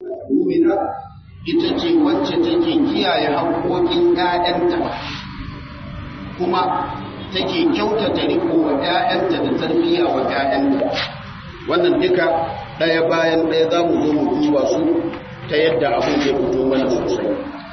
mumina ita ce wacce take kiyaye haƙoƙin ‘ya'yanta kuma take kyautata riko wa ‘ya'yanta da tarbiyya wa ‘ya'yanta wannan duka ɗaya bayan ɗaya za mu zo mu duba su ta yadda abin ya fito mana sosai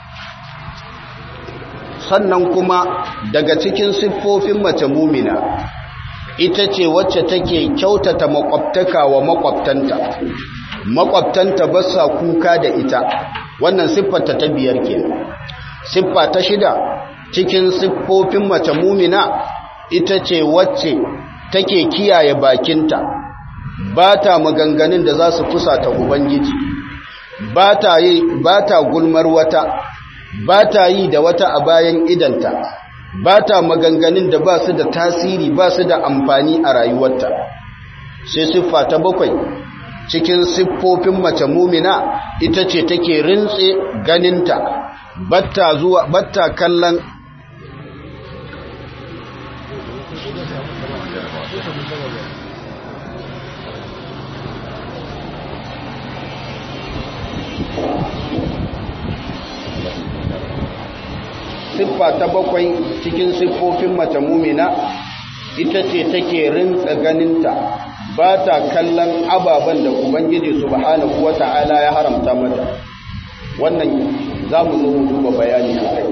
sannan kuma daga cikin siffofin mace mumina ita ce wacce take kyautata makwabtaka wa makwabtanta makwabtanta ba sa kuka da ita wannan siffarta ta biyar ke siffa ta shida cikin siffofin mace mumina ita ce wacce take kiyaye bakinta ba ta maganganun da za su fusata ubangiji ba ta yi ba ta gulmar wata ba ta yi da wata a bayan idanta ba ta maganganun da ba su da tasiri ba su da amfani a rayuwarta sai siffa ta bakwai cikin siffofin mace mumina ita ce take rintse ganinta batta zuwa batta kallon siffa ta bakwai cikin siffofin mace mumina ita ce take rintsa ganinta ba ta kallon ababen da ubangiji subhanahu wata'ala ya haramta mata wannan za mu zo mu duba bayani a kai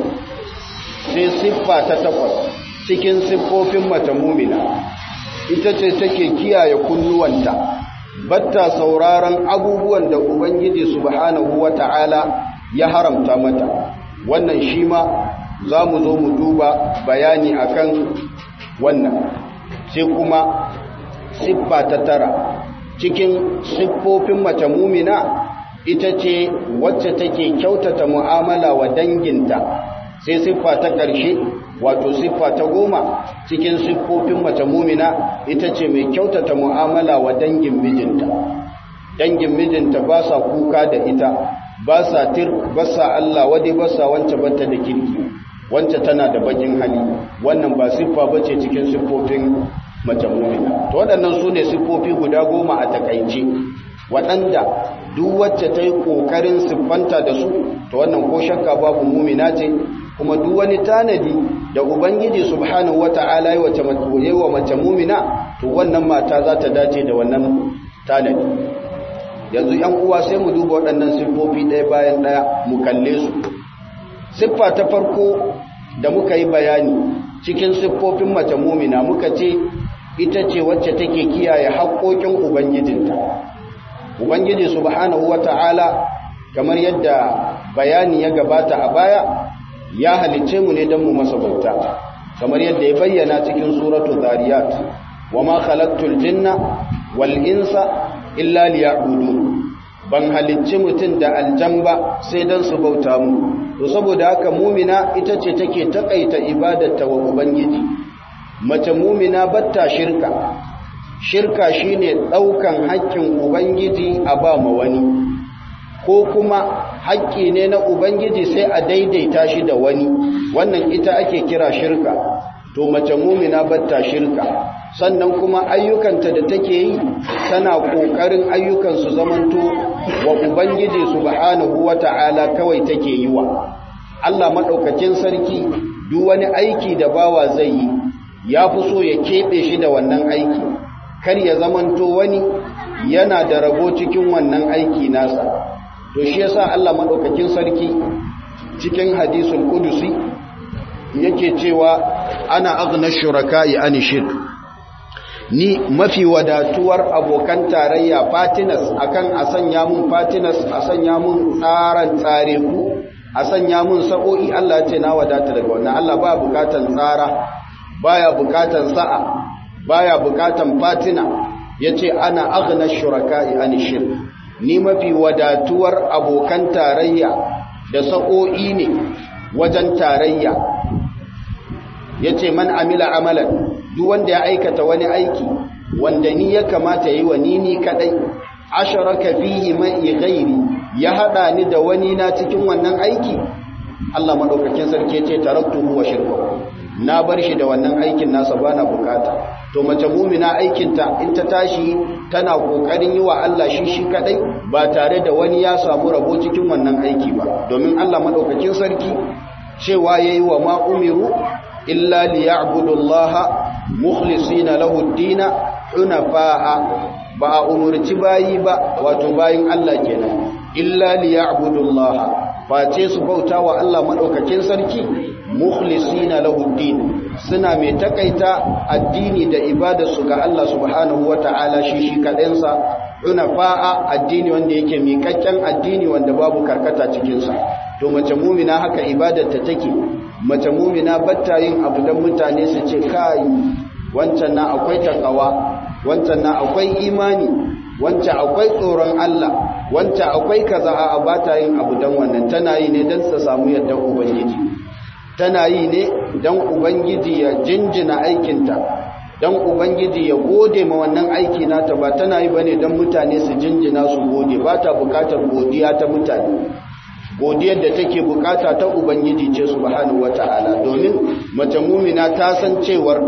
sai siffa ta takwas cikin siffofin mace mumina ita ce take kiyaye kunnuwanta batta sauraron abubuwan da ubangiji subhanahu wata'ala ya haramta mata wannan shi ma za mu zo mu duba bayani akan wannan sai kuma siffa ta tara cikin siffofin mace mumina ita ce wacce take kyautata mu'amala wa danginta sai siffa ta ƙarshe wato siffa ta goma cikin siffofin mace mumina ita ce mai kyautata mu'amala wa dangin mijinta dangin mijinta ba sa kuka da ita ba sa tir ba sa Allah wadai ba sa wance bata da kirki wance tana da bakin hali wannan ba siffa bace cikin siffofin mace mumina to waɗannan su ne siffofi guda goma a takaice waɗanda duk wacce ta yi ƙoƙarin siffanta da su to wannan ko shakka babu mumina ce kuma duk wani tanadi da ubangiji subhanahu wata'ala yi wace wa mace mumina to wannan mata za ta dace da wannan tanadi yanzu yan uwa sai mu duba waɗannan siffofi ɗaya bayan ɗaya mu kalle su siffa ta farko da muka yi bayani cikin siffofin mace mumina muka ce ita ce wacce take kiyaye haƙoƙin ubangijinta ubangiji subhanahu wata'ala kamar yadda bayani ya gabata a baya ya halicce mu ne don mu masa bauta kamar yadda ya bayyana cikin suratu zariyat wa ma khalaqtul jinna wal insa illa liya'budun ban halicci mutum da aljamba sai don su bauta mu to saboda haka mumina ita ce take takaita ibadarta wa ubangiji mace mumina batta shirka shirka shine daukan haƙƙin ubangiji a ba ma wani ko kuma haƙƙi ne na ubangiji sai a daidaita shi da wani wannan ita ake kira shirka to mace mumina batta shirka sannan kuma ayyukanta da take yi tana ƙoƙarin ayyukan su zamanto wa ubangiji subhanahu wata'ala kawai take yi wa Allah madaukakin sarki duk wani aiki da bawa zai yi ya fi so ya keɓe shi da wannan aiki kar ya zamanto wani yana da rabo cikin wannan aiki nasa to shi yasa Allah madaukakin sarki cikin hadisul qudusi yake cewa ana aghna shuraka'i an shirk ni mafi wadatuwar abokan tarayya fatinas akan a sanya mun fatinas a sanya mun tsaran tsare ku a sanya mun sa'o'i Allah ce na wadata daga wannan Allah ba bukatan tsara baya bukatan sa'a baya bukatan fatina yace ana aghna shuraka'i an shirk ni mafi wadatuwar abokan tarayya da sa'o'i ne wajen tarayya yace man amila amalan duk wanda ya aikata wani aiki wanda ni ya kamata yi wa ni ni kadai asharaka fihi mai ghairi ya hada ni da wani na cikin wannan aiki Allah madaukakin sarki yace taraktuhu wa shirku na bar shi da wannan aikin nasa bana bukata to mace mumina aikinta in ta tashi tana kokarin yi wa Allah shi shi kadai ba tare da wani ya samu rabo cikin wannan aiki ba domin Allah madaukakin sarki cewa yayi wa ma umiru illa liya'budullaha mukhlisina lahu ad-din hunafa'a ba a umurci bayi ba wato bayin Allah kenan illa liya'budullaha face su bauta wa Allah madaukakin sarki mukhlisina lahu ad-din suna mai takaita addini da ibadarsu ga Allah subhanahu wata'ala shi shi kaɗansa hunafa'a addini wanda yake miƙaƙƙen addini wanda babu karkata cikinsa to mace mumina haka ibadarta take mace mumina batta yin abu don mutane su ce kai wancan na akwai takawa wancan na akwai imani wancan akwai tsoron Allah wancan akwai kaza a bata yin abu don wannan tana yi ne don ta samu yadda ubangiji tana yi ne don ubangiji ya jinjina aikinta don ubangiji ya gode ma wannan aiki nata ba tana yi bane don mutane su jinjina su gode ba ta bukatar godiya ta mutane godiyar da take bukata ta ubangiji ce subhanahu wata'ala domin mace mumina ta san cewar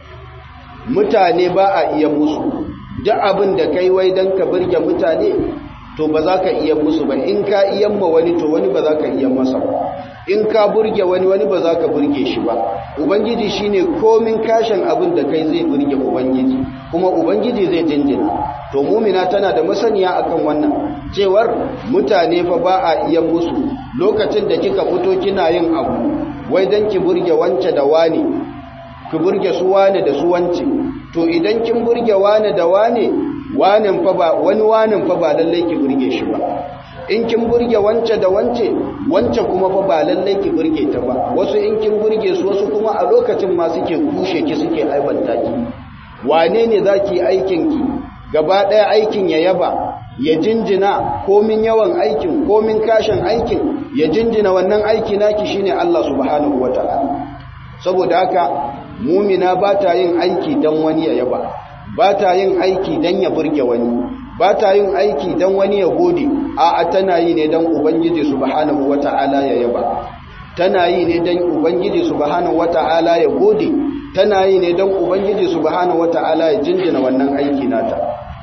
mutane ba a iya musu duk abin da kai wai don ka burge mutane to ba za ka iya musu ba in ka iya ma wani to wani ba za ka iya masa ba in ka burge wani wani ba za ka burge shi ba ubangiji shine komin kashin abin da kai zai burge ubangiji kuma ubangiji zai jinjina to mumina tana da masaniya akan wannan cewar mutane fa ba a iya musu lokacin da kika fito kina yin abu wai dan ki burge wance da wani ki burge su wane da su wance to idan kin burge wane da wane wanin fa ba wani wanin fa ba lallai ki burge shi ba in kin burge wance da wance wance kuma fa ba lallai ki burge ta ba wasu in kin burge su wasu kuma a lokacin ma suke kushe ki suke aibanta ki wane ne zaki aikin ki gaba daya aikin ya yaba ya jinjina komin yawan aikin komin kashin aikin ya jinjina wannan aiki naki shine Allah subhanahu wataala saboda haka mumina ba ta yin aiki dan wani ya yaba ba ta yin aiki dan ya burge wani ba ta yin aiki don wani ya gode a tana yi ne don ubangiji subhanahu wata'ala ya yaba tana yi ne don ubangiji subhanahu wata'ala ya gode tana yi ne don ubangiji subhanahu wata'ala ya jinjina wannan aiki nata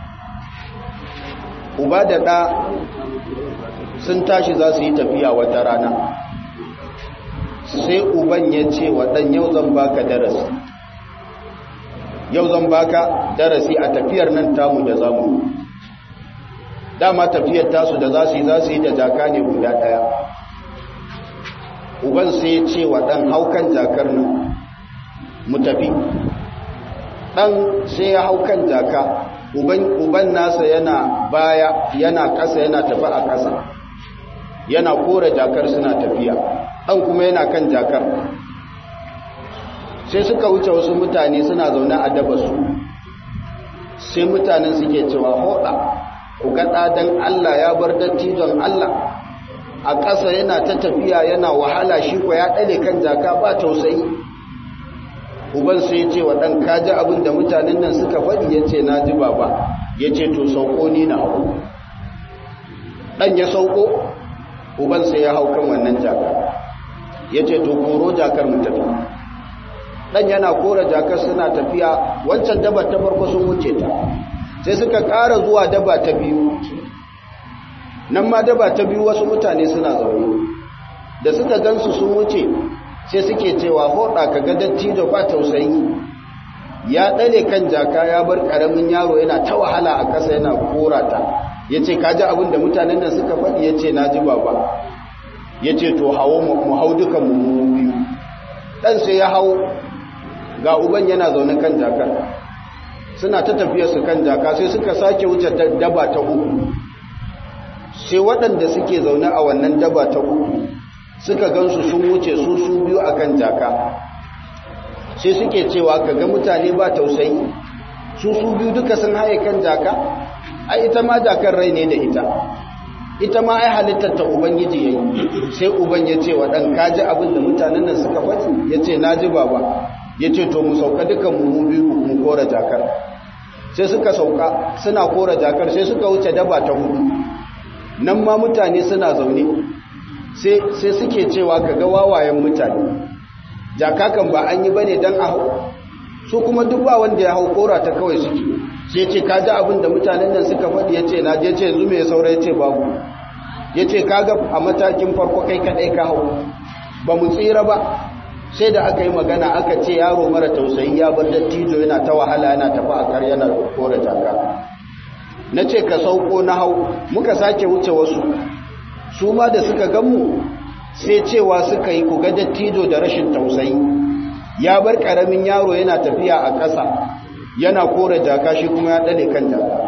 uba da ɗa sun tashi za su yi tafiya wata rana sai uban ya ce wa ɗan yau zan baka darasi yau zan baka darasi a tafiyar nan tamu da zamu dama tafiyar tasu da za su yi za su yi da jaka ne guda ɗaya uban sai ya ce wa ɗan haukan jakar nan mu tafi ɗan sai ya haukan jaka uban nasa yana baya yana ƙasa yana tafi a ƙasa yana kore jakar suna tafiya ɗan kuma yana kan jakar sai suka wuce wasu mutane suna zaune a dabasu sai mutanen suke cewa hoda ku ga ɗadan Allah ya bar dattijon Allah a ƙasa yana ta tafiya yana wahala shi ko ya ɗale kan jaka ba tausayi uban sai ya ce wa ɗan kaji abin da mutanen nan suka faɗi ya ce na ji baba ya ce to sauko ni na hau ɗan ya sauko uban sai ya hau kan wannan jaka ya ce to koro jakar mu tafi ɗan yana kora jakar suna tafiya wancan dabar ta farko sun wuce ta sai suka ƙara zuwa daba ta biyu nan ma daba ta biyu wasu mutane suna zaune da suka gansu sun wuce sai suke cewa hoda ka ga dattijo ba tausayi ya ɗale kan jaka ya bar ƙaramin yaro yana ta wahala a ƙasa yana korata ya ce ka ji abin da mutanen nan suka faɗi ya ce na ji baba ya ce to hawo mu hau dukan mu biyu ɗan sai ya hau ga uban yana zaune kan jakar suna ta tafiya su kan jaka sai suka sake wuce daba ta uku sai waɗanda suke zaune a wannan daba ta uku suka gansu sun wuce su su biyu a kan jaka sai suke cewa ka ga mutane ba tausayi su su biyu duka sun haye kan jaka ai ita ma jakar rai ne da ita ita ma ai halittar ta ubangiji yayi sai uban ya ce wa ɗan kaji abin da mutanen nan suka faɗi ya ce na ji baba ya ce to mu sauka dukan mu biyu mu kora jakar sai suka sauka suna kora jakar sai suka wuce daba ta hudu nan ma mutane suna zaune sai suke cewa kaga wawayen mutane jaka kan ba an yi bane dan a hau su kuma duk ba wanda ya hau kora ta kawai suke sai ce ka ji abin da mutanen nan suka faɗi ya ce na je ce yanzu mai saura ya ce babu ya ce kaga a matakin farko kai kaɗai ka hau ba mu tsira ba sai da aka yi magana aka ce yaro mara tausayi ya bar dattijo yana ta wahala yana tafi a kar yana kora jaka na ce ka sauko na hau muka sake wuce wasu su ma da suka ganmu sai cewa suka yi kuga dattijo da rashin tausayi ya bar karamin yaro yana tafiya a ƙasa yana kora jaka shi kuma ya ɗale kan jaka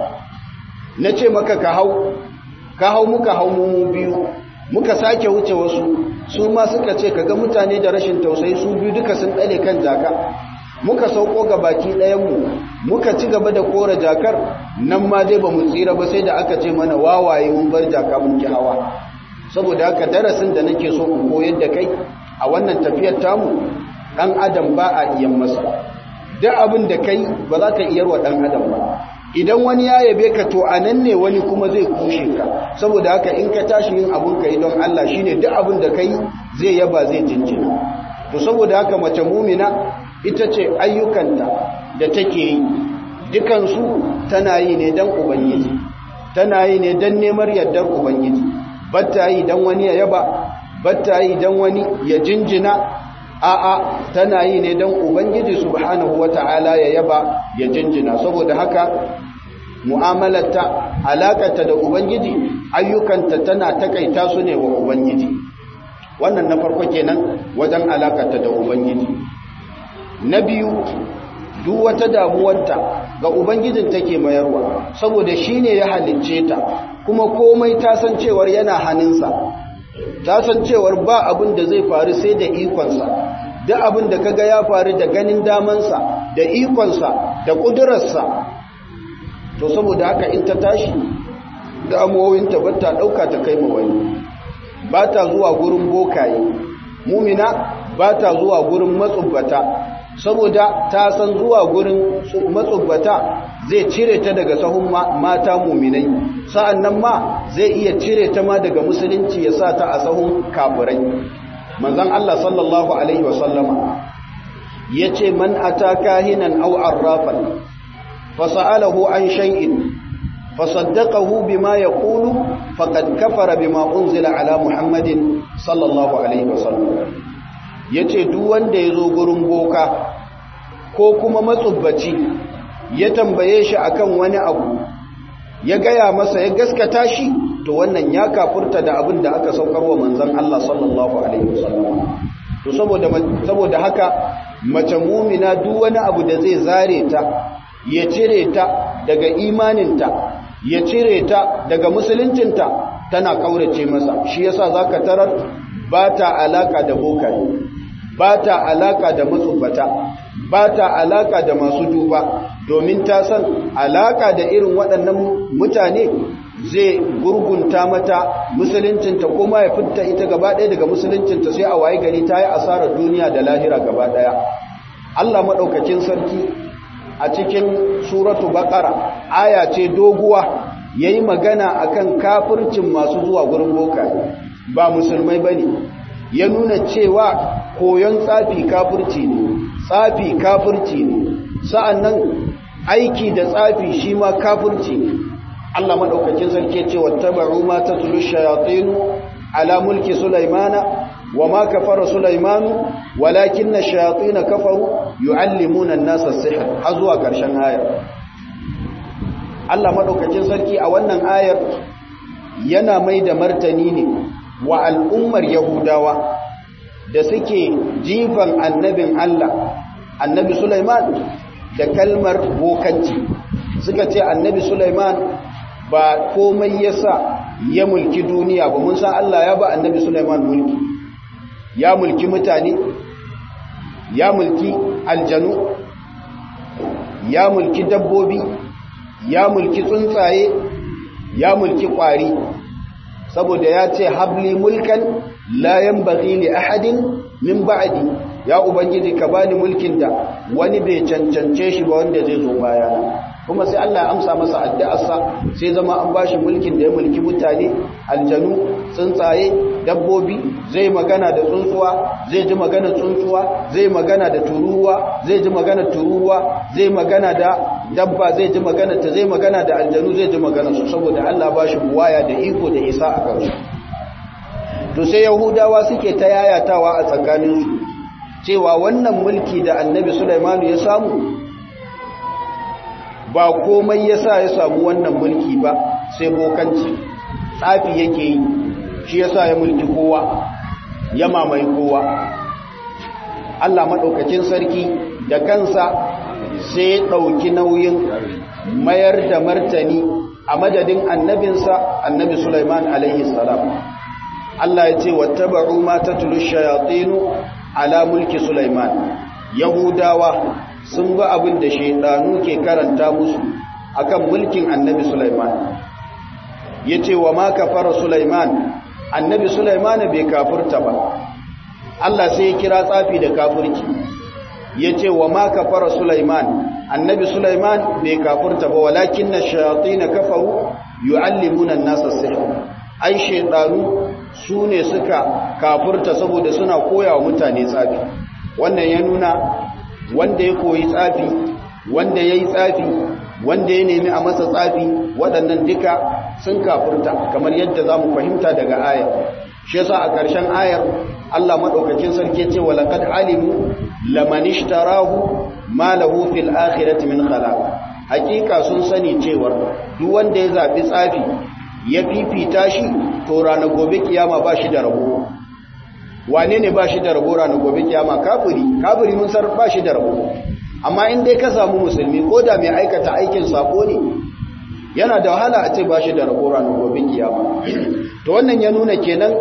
na ce maka ka hau ka hau muka hau mu biyu muka sake wuce wasu su ma suka ce kaga mutane da rashin tausayi su biyu duka sun ɗale kan jaka muka sauko ga baki ɗayanmu muka ci gaba da kora jakar nan ma dai ba mu tsira ba sai da aka ce mana wawaye mun bar jaka mun ki hawa saboda haka darasin da nake so ku koyar da kai a wannan tafiyar tamu ɗan adam ba a iya masa duk abin da kai ba za ka iyar wa ɗan adam ba idan wani ya yabe ka to a nan ne wani kuma zai kushe ka saboda haka in ka tashi yin abun ka yi don Allah shine duk abin da kai zai yaba zai jinjina to saboda haka mace mumina ita ce ayyukanta da take yi dukansu tana yi ne don ubangiji tana yi ne don neman yardar ubangiji batta yi don wani ya yaba batta yi don wani ya jinjina a'a tana yi ne don ubangiji subhanahu wata'ala ya yaba ya jinjina saboda haka mu'amalarta alakarta da ubangiji ayyukanta tana takaita su ne wa ubangiji wannan na farko kenan wajen alakarta da ubangiji na biyu duk wata damuwarta ga ubangijin take mayarwa saboda shine ya halicce ta kuma komai ta san cewar yana hannunsa ta san cewar ba abin da zai faru sai da ikonsa duk abin da kaga ya faru da ganin damansa da ikonsa da ƙudurarsa to saboda haka in ta tashi damuwowinta ba ta ɗauka ta kai wani ba ta zuwa gurin bokaye mumina ba ta zuwa gurin matsubbata saboda ta san zuwa gurin matsubbata zai cire ta daga sahun mata muminai sa'an nan ma zai iya cire ta ma daga musulunci ya sa ta a sahun kafirai manzan Allah sallallahu Alaihi wasallama ya ce man ata kahinan au arrafan fasa'alahu an shay'in fasaddaqahu bima yaqulu faqad kafara bima unzila ala muhammadin sallallahu alaihi wasallam yace duk wanda yazo gurin boka ko kuma matsubbaci ya tambaye shi akan wani abu ya gaya masa ya gaskata shi to wannan ya kafurta da abin da aka saukar wa manzon Allah sallallahu alaihi wasallam to saboda saboda haka mace mumina duk wani abu da zai zare ta ya cire ta daga imaninta ya cire ta daga musuluncinta tana kaurace masa shi yasa zaka tarar ba ta alaka da bokaye ba ta alaka da matsubbata ba ta alaka da masu duba domin ta san alaka da irin waɗannan mutane zai gurgunta mata musuluncinta ko ma ya fitta ita gaba ɗaya daga musuluncinta sai a waye gari ta yi asarar duniya da lahira gaba ɗaya Allah maɗaukakin sarki a cikin suratu baƙara aya ce doguwa ya yi magana akan kafircin masu zuwa gurin bokaye ba musulmai ba ne ya nuna cewa koyon tsafi kafirci ne tsafi kafirci ne sa'annan aiki da tsafi shi ma kafirci ne Allah madaukakin sarki ce wattaba'u ma tatlu shayatin ala mulki sulaimana wama kafara sulaimanu walakinna shayatin kafaru yuallimuna an-nasa as-sihr har zuwa karshen ayar Allah madaukakin sarki a wannan ayar yana mai da martani ne wa al'ummar yahudawa da suke jifan annabin Allah annabi Sulaiman da kalmar bokanci suka ce annabi Sulaiman ba komai yasa ya mulki duniya ba mun san Allah ya ba annabi Sulaiman mulki ya mulki mutane ya mulki aljanu ya mulki dabbobi ya mulki tsuntsaye ya mulki kwari saboda ya ce habli mulkan la yanbaghi li ahadin min ba'di ya ubangiji ka bani mulkin da wani bai cancance shi ba wanda zai zo baya kuma sai Allah ya amsa masa addu'arsa sai zama an bashi mulkin da ya mulki mutane aljanu tsuntsaye dabbobi zai magana da tsuntsuwa zai ji magana tsuntsuwa zai magana da turuwa zai ji magana turuwa zai magana da dabba zai ji magana ta zai magana da aljanu zai ji magana su saboda Allah bashi buwaya da iko da isa a kansu to sai yahudawa suke ta yayatawa a tsakaninsu cewa wannan mulki da annabi Sulaimanu ya samu ba komai ya sa ya samu wannan mulki ba sai bokanci tsafi yake yi shi ya sa ya mulki kowa ya mamaye kowa Allah maɗaukacin sarki da kansa sai ya ɗauki nauyin mayar da martani a madadin annabinsa annabi Sulaiman alaihi salam Allah ya ce wattaba'u ma tatlu shayatinu ala mulki Sulaiman Yahudawa sun ga abin da shaidanu ke karanta musu akan mulkin annabi Sulaiman yace wa ma kafara Sulaiman annabi Sulaiman bai kafirta ba Allah sai ya kira tsafi da kafirci yace wa ma kafara Sulaiman annabi Sulaiman bai kafirta ba walakinna shayatin kafaru yuallimuna an-nasa sihr ai shaidanu su ne suka kafirta saboda suna koya wa mutane tsafi wannan ya nuna wanda ya koyi tsafi wanda ya yi tsafi wanda ya nemi a masa tsafi waɗannan duka sun kafirta kamar yadda za mu fahimta daga ayar shi yasa a ƙarshen ayar Allah maɗaukakin sarki ce wa laqad alimu laman ishtarahu ma lahu fil akhirati min khalaq hakika sun sani cewa duk wanda ya zabi tsafi ya fifita shi to ranar gobe kiyama ba shi da rabo wane ne ba shi da rabo ranar gobe kiyama kafiri kafiri mun san ba shi da rabo amma in dai ka samu musulmi ko da mai aikata aikin sako ne yana da wahala a ce ba shi da rabo ranar gobe kiyama to wannan ya nuna kenan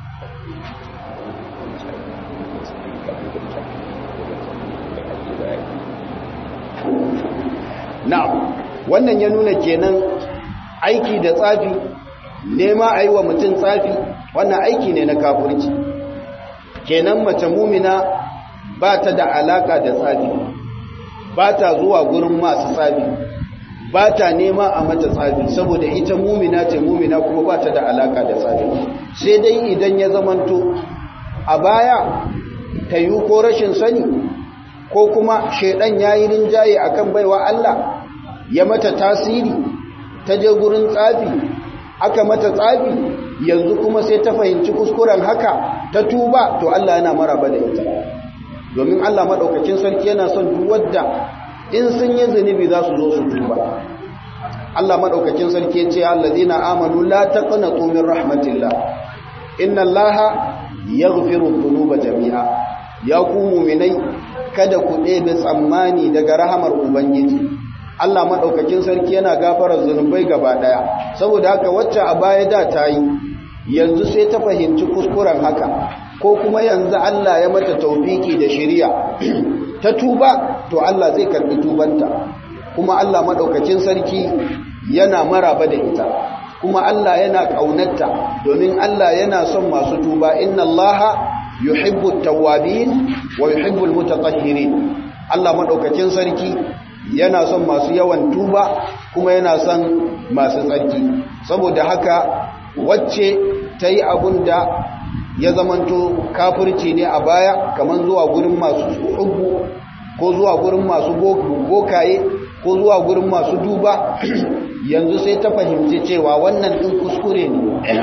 na'am wannan ya nuna kenan aiki da tsafi nema a yi wa mutum tsafi wannan aiki ne na kafirci kenan mace mumina ba ta da alaka da tsafi ba ta zuwa gurin masu tsafi ba ta nema a mata tsafi saboda ita mumina ce mumina kuma ba ta da alaka da tsafi sai dai idan ya zamanto a baya ta yi ko rashin sani ko kuma shaidan ya yi rinjaye akan baiwa Allah ya mata tasiri ta je gurin tsafi aka mata tsafi yanzu kuma sai ta fahimci kuskuren haka ta tuba to Allah yana maraba da ita domin Allah madaukakin sarki yana son duk wanda in sun yi zunubi za su zo su tuba Allah madaukakin sarki ya ce allazina amanu la taqnatu min rahmatillah inna Allaha yaghfiru dhunuba jami'a ya ku mu'minai kada ku ɗebe tsammani daga rahamar ubangiji Allah maɗaukakin sarki yana gafarar zunubai gaba ɗaya saboda haka wacce a baya da ta yi yanzu sai ta fahimci kuskuren haka ko kuma yanzu Allah ya mata taufiki da shiriya ta tuba to Allah zai karbi tubanta kuma Allah maɗaukakin sarki yana maraba da ita kuma Allah yana ƙaunarta domin Allah yana son masu tuba inna Allah yuhibbu tawwabin wa yuhibbu almutatahhirin Allah maɗaukakin sarki yana son masu yawan tuba kuma yana son masu tsarki saboda haka wacce ta yi abun da ya zamanto kafirci ne a baya kamar zuwa gurin masu hubbu ko zuwa gurin masu bokaye ko zuwa gurin masu duba yanzu sai ta fahimci cewa wannan ɗin kuskure ne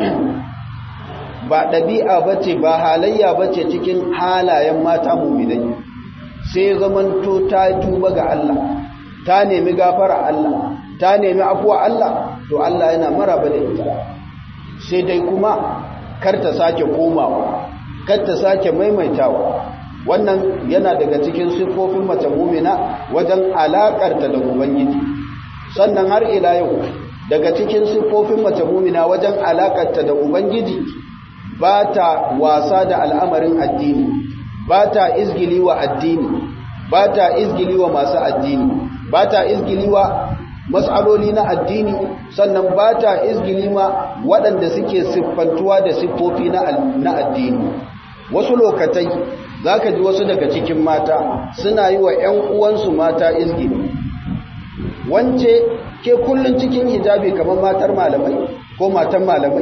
ba ɗabi'a ba ce ba halayya ba ce cikin halayen mata muminai sai zamanto ta tuba ga Allah ta nemi gafara Allah ta nemi afuwa Allah to Allah yana maraba da ita sai dai kuma kar ta sake komawa kar ta sake maimaitawa wannan yana daga cikin siffofin mace mumina wajen alakarta da ubangiji sannan har ila yau daga cikin siffofin mace mumina wajen alakarta da ubangiji ba ta wasa da al'amarin addini ba ta izgili wa addini ba ta izgili wa masu addini ba ta izgili wa matsaloli na addini sannan ba ta izgili ma waɗanda suke siffantuwa da siffofi na addini wasu lokatai za ka ji wasu daga cikin mata suna yi wa ‘yan uwansu mata izgili wance ke kullun cikin hijabi kamar matar malamai ko matan malamai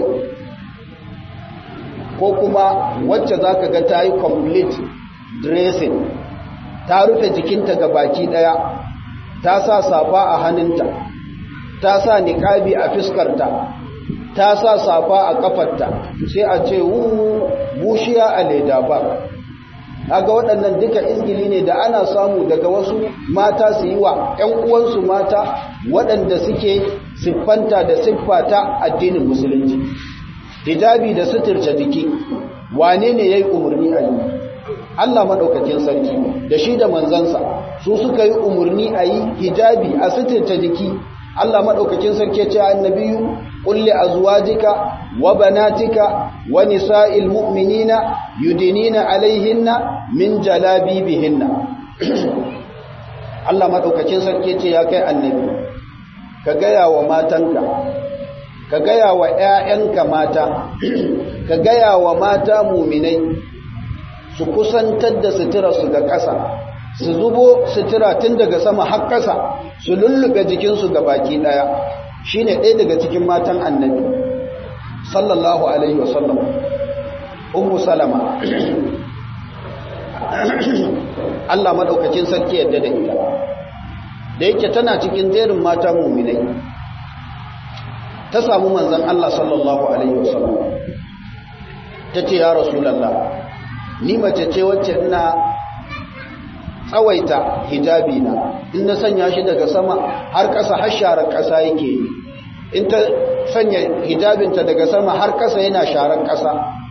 ko kuma wacce za ka ga ta yi complete dressing ta rufe jikinta ga baki daya ta sa safa a hannunta ta sa niƙabi a fiskarta ta sa safa a kafarta sai a ce wu bushiya a leda ba kaga waɗannan duka izgili ne da ana samu daga wasu mata su yi wa ‘yan uwansu mata waɗanda suke siffanta da siffata addinin musulunci hijabi da suturce jiki wane ne ya yi umarni a yi Allah maɗaukakin sarki da shi da manzansa su suka yi umarni a yi hijabi a suturce jiki Allah maɗaukakin sarki ce annabiyu kulli azwajika wa banatika wa nisa'il mu'minina yudinina alaihinna min jalabibihinna Allah maɗaukakin sarki ce ya kai annabi ka gaya wa matanka ka gaya wa ‘ya'yanka mata ka gaya wa mata muminai su kusantar da suturarsu ga ƙasa su zubo sutura tun daga sama har ƙasa su lullube jikinsu ga baki ɗaya shi ne ɗaya daga cikin matan annabi sallallahu alaihi wasallam ummu salama Allah maɗaukacin sarki yadda da ita da yake tana cikin jerin mata muminai ta samu manzan Allah sallallahu alaihi wasallam ta ce ya rasulallah ni mace ce wacce ina tsawaita hijabi na in na sanya shi daga sama har ƙasa har sharar ƙasa yake yi in ta sanya hijabinta daga sama har ƙasa yana sharar ƙasa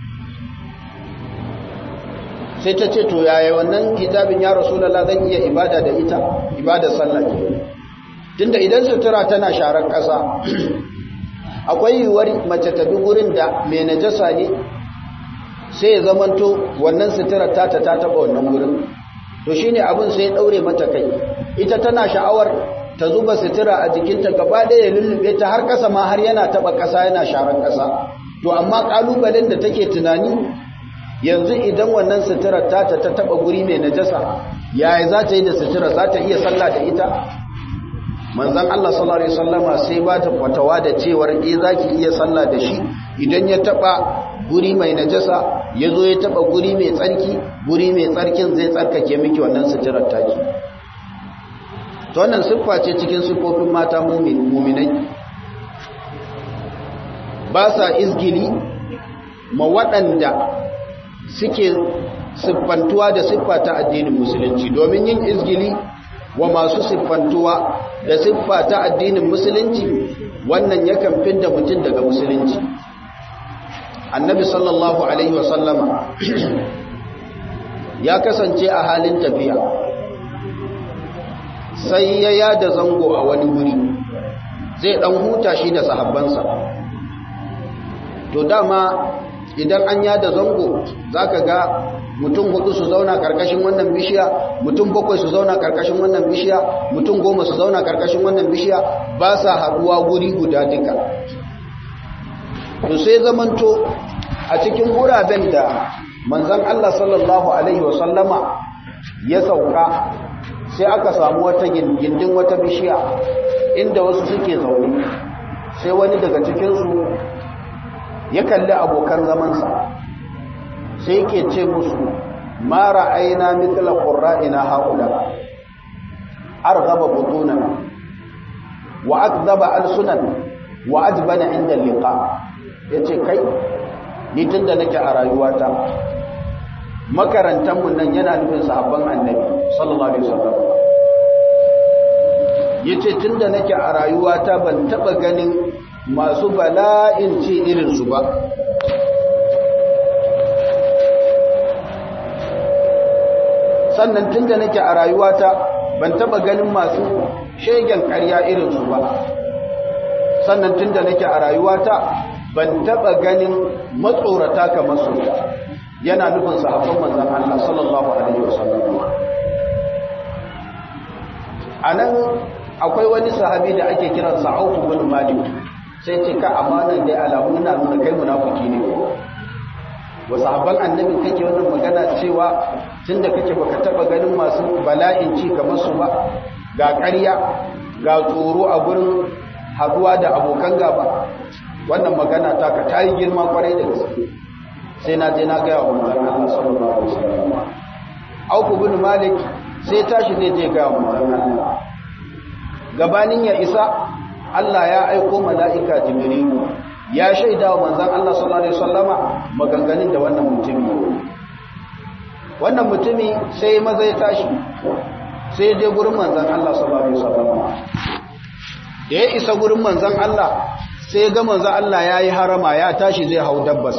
sai ta ce to yaya wannan hijabin ya rasulallah zan iya ibada da ita ibada sallah ke tunda idan sutura tana sharar ƙasa akwai yiwuwar mace ta bi gurin da mai najasa ne sai ya zamanto wannan sutura ta ta taba wannan gurin to shine abin sai ya daure mata kai ita tana sha'awar ta zuba sutura a jikinta gaba ɗaya ya lullube ta har ƙasa ma har yana taba ƙasa yana sharan ƙasa to amma ƙalubalen da take tunani yanzu idan wannan sutura ta ta taba guri mai najasa yaya za ta yi da sutura za ta iya sallah da ita manzan Allah sallallahu Alaihi wasallama sai ba ta fatawa da cewar e za ki iya sallah da shi idan ya taba guri mai najasa ya zo ya taba guri mai tsarki guri mai tsarkin zai tsarkake miki wannan suturar taki ta wannan siffa ce cikin siffofin mata muminai ba sa izgili ma waɗanda suke siffantuwa da siffa ta addinin musulunci domin yin izgili wa masu siffantuwa da siffa ta addinin musulunci wannan yakan fidda mutum daga musulunci annabi sallallahu alaihi wasallama ya kasance a halin tafiya sai ya yada zango a wani wuri zai dan huta shi da sahabbansa to dama idan an yada zango zaka ga mutum hudu su zauna karkashin wannan bishiya mutum bakwai su zauna karkashin wannan bishiya mutum goma su zauna karkashin wannan bishiya ba sa haduwa guri guda duka to sai zamanto a cikin guraben da manzon Allah sallallahu alaihi wasallama ya sauka sai aka samu wata gindin wata bishiya inda wasu suke zaune sai wani daga cikinsu ya kalli abokan zamansa sai ke ce musu ma ra'ayna mithla qurra'ina haula arghaba butunan wa akdhaba alsunan wa ajbana inda liqa yace kai ni tunda nake a rayuwata makarantan mun nan yana nufin sahabban annabi sallallahu alaihi wasallam yace tunda nake a rayuwata ban taba ganin masu bala'in ce irin su ba sannan tun da nake a rayuwata ban taba ganin masu shegen karya irinsu ba sannan tun da nake a rayuwata ban taba ganin matsorata kamar su yana nufin sahabban manzan Allah sallallahu alaihi wasallam anan akwai wani sahabi da ake kiransa Auf bin Malik sai ce ka amanan dai alamu na nuna kai munafiki ne wa sahabban annabi kake wannan magana cewa tunda kake baka taba ganin masu bala'in ci kamar su ba ga ƙarya ga tsoro a gurin haduwa da abokan gaba wannan magana ta ka ta yi girma kwarai da gaske sai na je na gaya wa manzan Allah sallallahu alaihi wasallam Auku bin Malik sai tashi zai je gaya wa manzan Allah gabanin ya isa Allah ya aiko mala'ika Jibrilu ya shaida wa manzan Allah sallallahu alaihi wasallama maganganun da wannan mutumi wannan mutumi sai maza ya tashi sai je gurin manzan Allah sallallahu alaihi wasallama da ya isa gurin manzan Allah sai ga manzan Allah ya yi harama ya tashi zai hau dabbas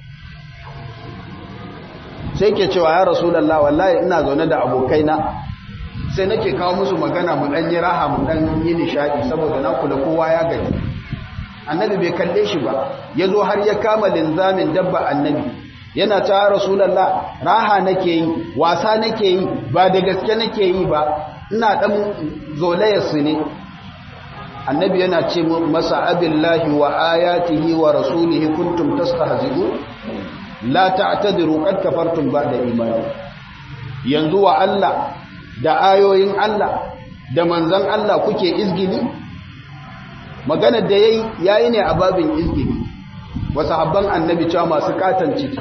sai ke cewa ya rasulallah wallahi ina zaune da abokaina sai nake kawo musu magana mu dan yi raha mu dan yi nishadi saboda na kula kowa ya gani annabi bai kalle shi ba yazo har ya kama linzamin dabba annabi yana ta rasulallah raha nake yi wasa nake yi ba da gaske nake yi ba ina dan zolayar su ne annabi yana ce masa abillahi wa ayatihi wa rasulihi kuntum tastahzi'un la ta'tadiru qad kafartum ba'da imani yanzu wa Allah da ayoyin Allah da manzon Allah kuke izgili maganar da yayi yayi ne a babin izgili wa sahabban annabi cewa masu katan ciki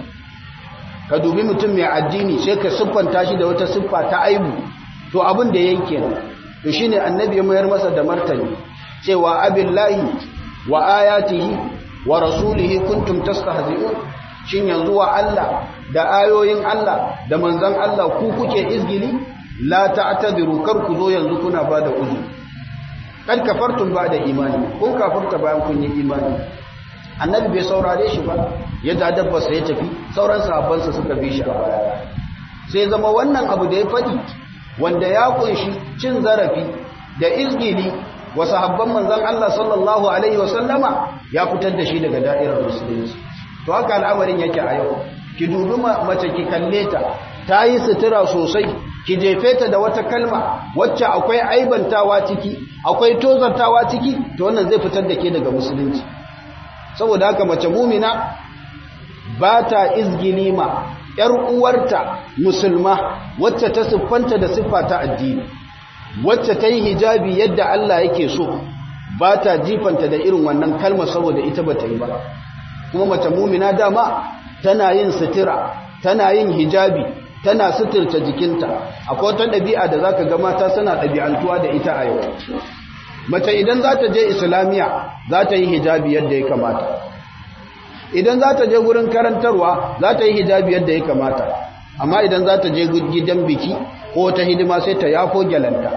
ka dubi mutum mai addini sai ka siffanta shi da wata siffa ta aibu to abin da yayi kenan to shine annabi ya mayar masa da martani cewa abillahi wa ayatihi wa rasulihi kuntum tastahzi'un shin yanzu wa Allah da ayoyin Allah da manzon Allah ku kuke izgili la ta'tadiru kar ku zo yanzu kuna bada uzuri kad kafartum ba'da imani kun kafirta bayan kun yi imani annabi bai saurare shi ba ya da dabba sai ya tafi sauran sahabbansa suka bi shi a baya sai zama wannan abu da ya fadi wanda ya kunshi cin zarafi da izgili wa sahabban manzon Allah sallallahu alaihi wasallama ya fitar da shi daga da'irar musulunci to haka al'amarin yake a yau ki dubi mace ki kalle ta ta yi sutura sosai ki jefe ta da wata kalma wacce akwai aibantawa ciki akwai tozartawa ciki to wannan zai fitar da ke daga musulunci saboda haka mace mumina ba ta izgilima ‘yar uwarta musulma wacce ta siffanta da siffa ta addini wacce ta yi hijabi yadda Allah yake so ba ta jifanta da irin wannan kalmar saboda ita ba ta yi ba kuma mace mumina dama tana yin sutura tana yin hijabi tana suturta jikinta akwai wata ɗabi'a da zaka ga mata suna ɗabi'antuwa da ita a yau mace idan za ta je islamiya za ta yi hijabi yadda ya kamata idan za ta je gurin karantarwa za ta yi hijabi yadda ya kamata amma idan za ta je gidan biki ko ta hidima sai ta yafo gyalanta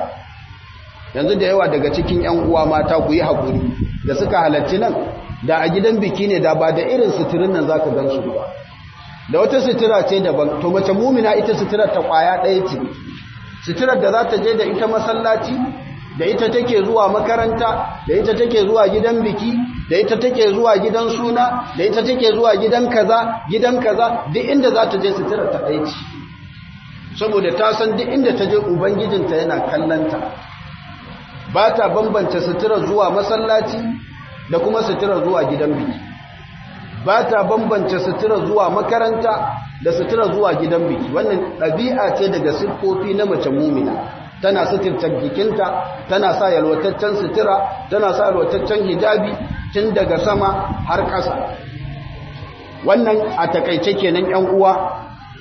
yanzu da yawa daga cikin 'yan uwa mata ku yi haƙuri da suka halarci nan da a gidan biki ne da ba da irin suturin nan za ka gan su ba da wata sutura ce daban to mace mumina ita suturar ta kwaya ɗaya ce suturar da za ta je da ita masallaci da ita take zuwa makaranta da ita take zuwa gidan biki da ita take zuwa gidan suna da ita take zuwa gidan kaza gidan kaza duk inda za ta je suturar ta ɗaya ce saboda ta san duk inda ta je ubangijinta yana kallanta ba ta bambanta suturar zuwa masallaci da kuma suturar zuwa gidan biki ba ta bambance sutura zuwa makaranta da sutura zuwa gidan biki wannan ɗabi'a ce daga siffofi na mace mumina tana suturta jikinta tana sa yalwataccen sutura tana sa yalwataccen hijabi tun daga sama har ƙasa wannan a takaice kenan yan uwa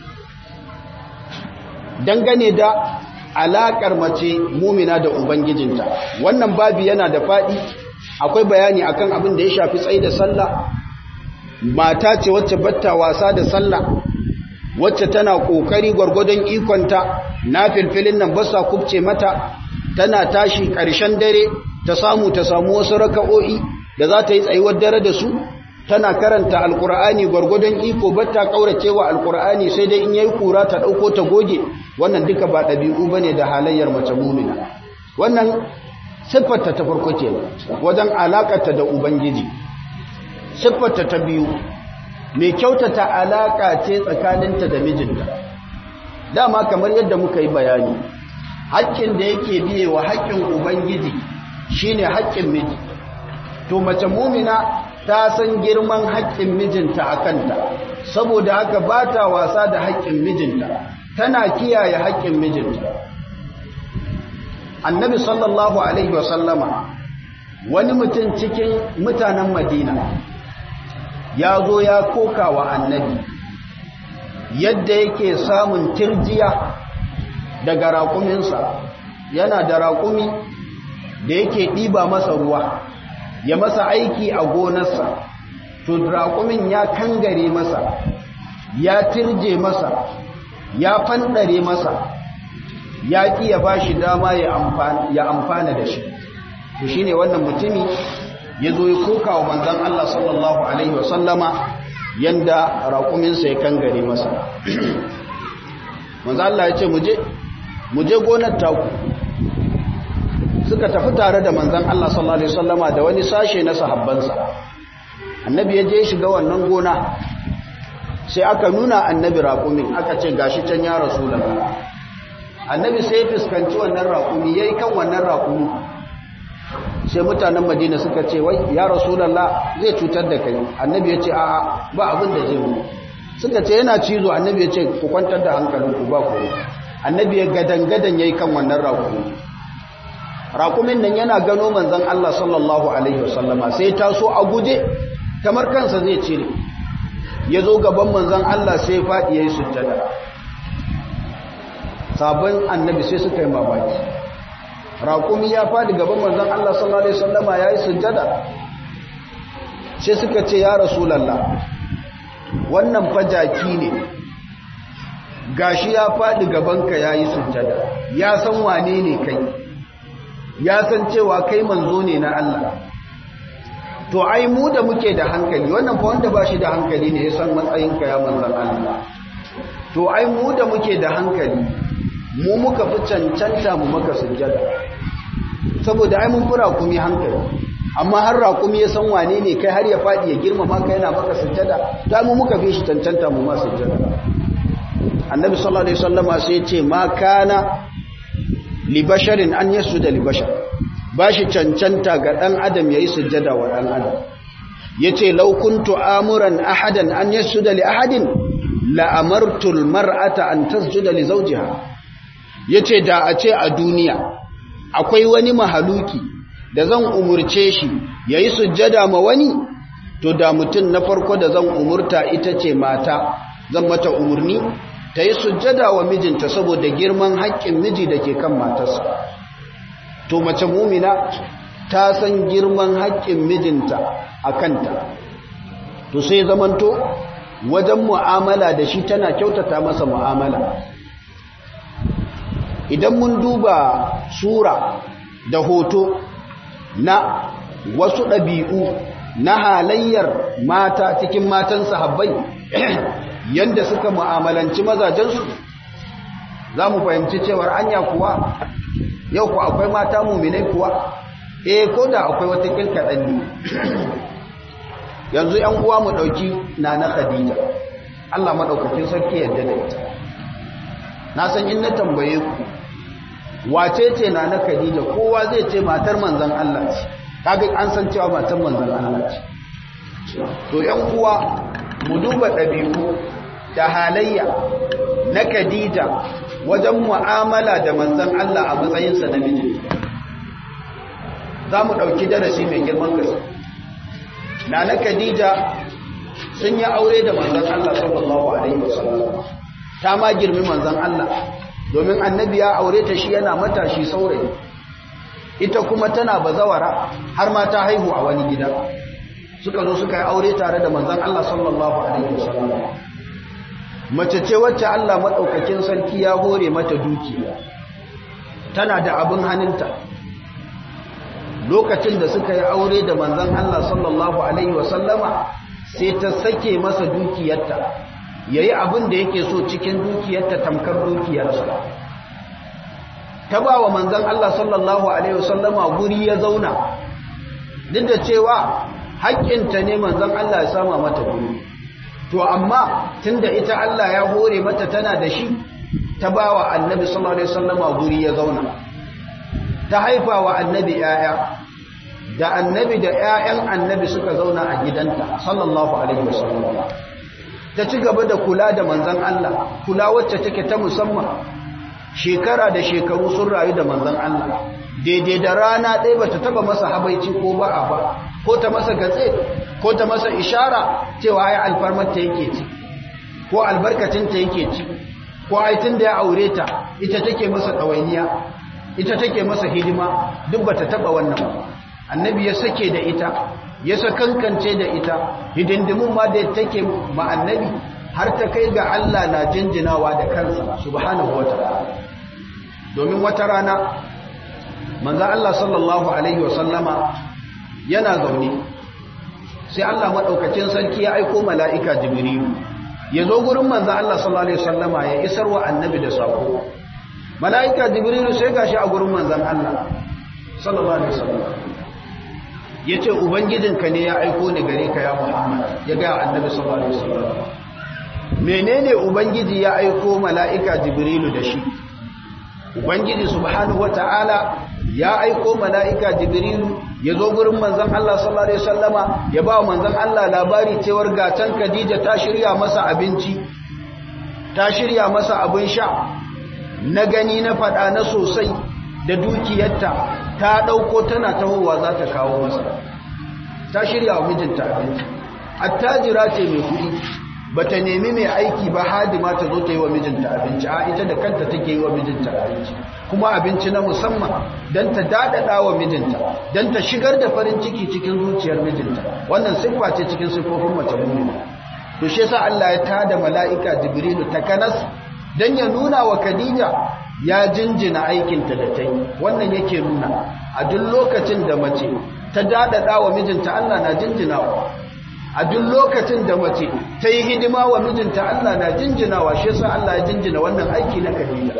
dangane da alaƙar mace mumina da ubangijinta wannan babi yana da faɗi akwai bayani akan abin da ya shafi tsaye da sallah mata ce wacce batta wasa da sallah wacce tana kokari gwargwadon ikonta na filfilin nan ba sa kubce mata tana tashi ƙarshen dare ta samu ta samu wasu raka'o'i da za ta yi tsayuwar dare da su tana karanta alkur'ani gwargwadon iko batta kauracewa alkur'ani sai dai in yayi kura ta dauko ta goge wannan duka ba dabi'u bane da halayyar mace mu'mina wannan siffarta ta farko ce wajen alakarta da ubangiji siffarta ta biyu mai kyautata alaka ce tsakaninta da mijinta dama kamar yadda muka yi bayani haƙƙin da yake biye wa haƙƙin ubangiji shine haƙƙin miji to mace mumina ta san girman haƙƙin mijinta a kanta saboda haka ba ta wasa da haƙƙin mijinta tana kiyaye haƙƙin mijinta annabi sallallahu alaihi wasallama wani mutum cikin mutanen madina ya zo ya koka wa annabi yadda yake samun tirjiya daga raƙuminsa yana da raƙumi da yake ɗiba masa ruwa ya masa aiki a gonarsa to raƙumin ya kangare masa ya tirje masa ya fandare masa ya ƙi ya ba shi dama ya amfana da shi to shi ne wannan mutumi ya zo ya koka wa manzan Allah sallallahu Alaihi wasallama yanda raƙuminsa ya kangare masa manzan Allah ya ce muje gonar taku suka tafi tare da manzan Allah sallallahu Alaihi wasallama da wani sashe na sahabbansa annabi ya je shiga wannan gona sai aka nuna annabi raƙumin aka ce gashi can ya rasu annabi sai ya fuskanci wannan raƙumi ya yi kan wannan raƙumi sai mutanen madina suka ce wai ya rasulallah zai cutar da kai annabi ya ce a'a ba abin da zai mu suka ce yana cizo annabi ya ce ku kwantar da hankalinku ba ku annabi ya gadan-gadan ya yi kan wannan raƙumi raƙumin nan yana gano manzan Allah sallallahu alaihi wasallama sai taso a guje kamar kansa zai cire ya zo gaban manzan Allah sai faɗi ya yi sujjada sabon annabi sai suka yi mamaki raƙumi ya faɗi gaban manzan Allah sallallahu Alaihi wasallama ya yi sujjada sai suka ce ya rasulallah wannan fajaki ne gashi ya faɗi gabanka ya yi sujjada ya san wane ne kai ya san cewa kai manzo ne na Allah to ai mu da muke da hankali wannan fa wanda ba shi da hankali ne ya san matsayinka ya manzan Allah to ai mu da muke da hankali mu muka fi cancanta mu maka sujjada saboda ai mun fura kuma hankali amma har raƙumi ya san wane ne kai har ya faɗi ya girmama kai yana maka sujjada ta mu muka fi shi cancanta mu ma sujjada annabi sallallahu alaihi wasallama sai ya ce ma kana li basharin an yasuda li bashar bashi cancanta ga dan adam yayi sujjada wa dan adam yace law kuntu amuran ahadan an yasuda li ahadin la amartu al mar'ata an tasjuda li zawjiha yace da a ce a duniya akwai wani mahaluki da zan umurce shi yayi sujjada ma wani to da mutum na farko da zan umurta ita ce mata zan mata umurni ta yi sujjada wa mijinta saboda girman haƙƙin miji da ke kan matarsa to mace mumina ta san girman haƙƙin mijinta a kanta to sai zamanto wajen mu'amala da shi tana kyautata masa mu'amala idan mun duba sura da hoto na wasu ɗabi'u na halayyar mata cikin matan sahabbai yanda suka mu'amalanci mazajensu za mu fahimci cewar anya kuwa yau ku akwai mata muminai kuwa eh ko da akwai wata kilkaɗan ne yanzu ‘yan uwa mu ɗauki na na khadija Allah maɗaukakin sarki yadda da ita na san in na tambaye ku wace ce na na khadija kowa zai ce matar manzan Allah ce kaga an san cewa matar manzan Allah ce to ‘yan uwa mu duba ɗabi'u da halayya na Khadija wajen mu'amala da manzon Allah a matsayinsa na miji za mu ɗauki darasi mai girman gaske na na Khadija sun yi aure da manzon Allah sallallahu alaihi wasallam ta ma girmi manzon Allah domin annabi ya aure ta shi yana matashi saurayi ita kuma tana bazawara har ma ta haihu a wani gida suka zo suka yi aure tare da manzon Allah sallallahu alaihi wasallam mace ce wacce Allah madaukakin sarki ya hore mata dukiya tana da abin hannunta lokacin da suka yi aure da manzon Allah sallallahu alaihi wasallama sai ta sake masa dukiyarta yayi abin da yake so cikin dukiyarta tamkar dukiyarsa ta ba wa manzon Allah sallallahu alaihi wasallama guri ya zauna duk da cewa haƙƙinta ne manzon Allah ya sama mata guri to amma tunda ita Allah ya hore mata tana da shi ta bawa annabi sallallahu alaihi wasallama guri ya zauna ta haifa wa annabi yaya da annabi da yayan annabi suka zauna a gidanta sallallahu alaihi wasallam ta ci gaba da kula da manzon Allah kula wacce take ta musamman shekara da shekaru sun rayu da manzon Allah daidai da rana ɗaya bata taba masa habaici ko ba a ba ko ta masa gatse ko ta masa ishara cewa ai alfarmar ta yake ci ko albarkacin ta yake ci ko ai tun da ya aure ta ita take masa ɗawainiya ita take masa hidima duk bata taba wannan ba annabi ya sake da ita ya sakankance da ita hidindimun ma da take ma annabi har ta kai ga Allah na jinjinawa da kansa subhanahu wataala domin wata rana manzo Allah sallallahu alaihi wasallama yana zaune sai Allah madaukakin sarki ya aika mala'ika jibrilu ya zo gurin manzo Allah sallallahu alaihi wasallama ya isar wa annabi da sako mala'ika jibrilu sai gashi a gurin manzon Allah sallallahu alaihi wasallama yace ubangijinka ne ya aiko ni gare ka ya Muhammad ya ga annabi sallallahu alaihi wasallama menene ubangiji ya aiko mala'ika jibrilu da shi ubangiji subhanahu wata'ala ya aiko mala'ika jibrilu ya zo gurin manzon Allah sallallahu alaihi wasallama ya ba manzon Allah labari cewar gatan Khadija ta shirya masa abinci ta shirya masa abin sha na gani na fada na sosai da dukiyarta ta dauko tana tahowa za ta kawo masa ta shirya wa mijinta abinci attajira ce mai kuɗi bata nemi mai aiki ba hadima ta zo ta yi wa mijinta abinci a ita da kanta take yi wa mijinta abinci kuma abinci na musamman don ta daɗaɗa wa mijinta don ta shigar da farin ciki cikin zuciyar mijinta wannan siffa ce cikin siffofin mace mummuna to shi yasa Allah ya tada mala'ika jibrilu ta kanas don ya nuna wa Khadija ya jinjina aikinta da ta yi wannan yake nuna a duk lokacin da mace ta daɗaɗa wa mijinta Allah na jinjinawa a duk lokacin da mace ta yi hidima wa mijinta Allah na jinjinawa shi yasa Allah ya jinjina wannan aiki na Khadija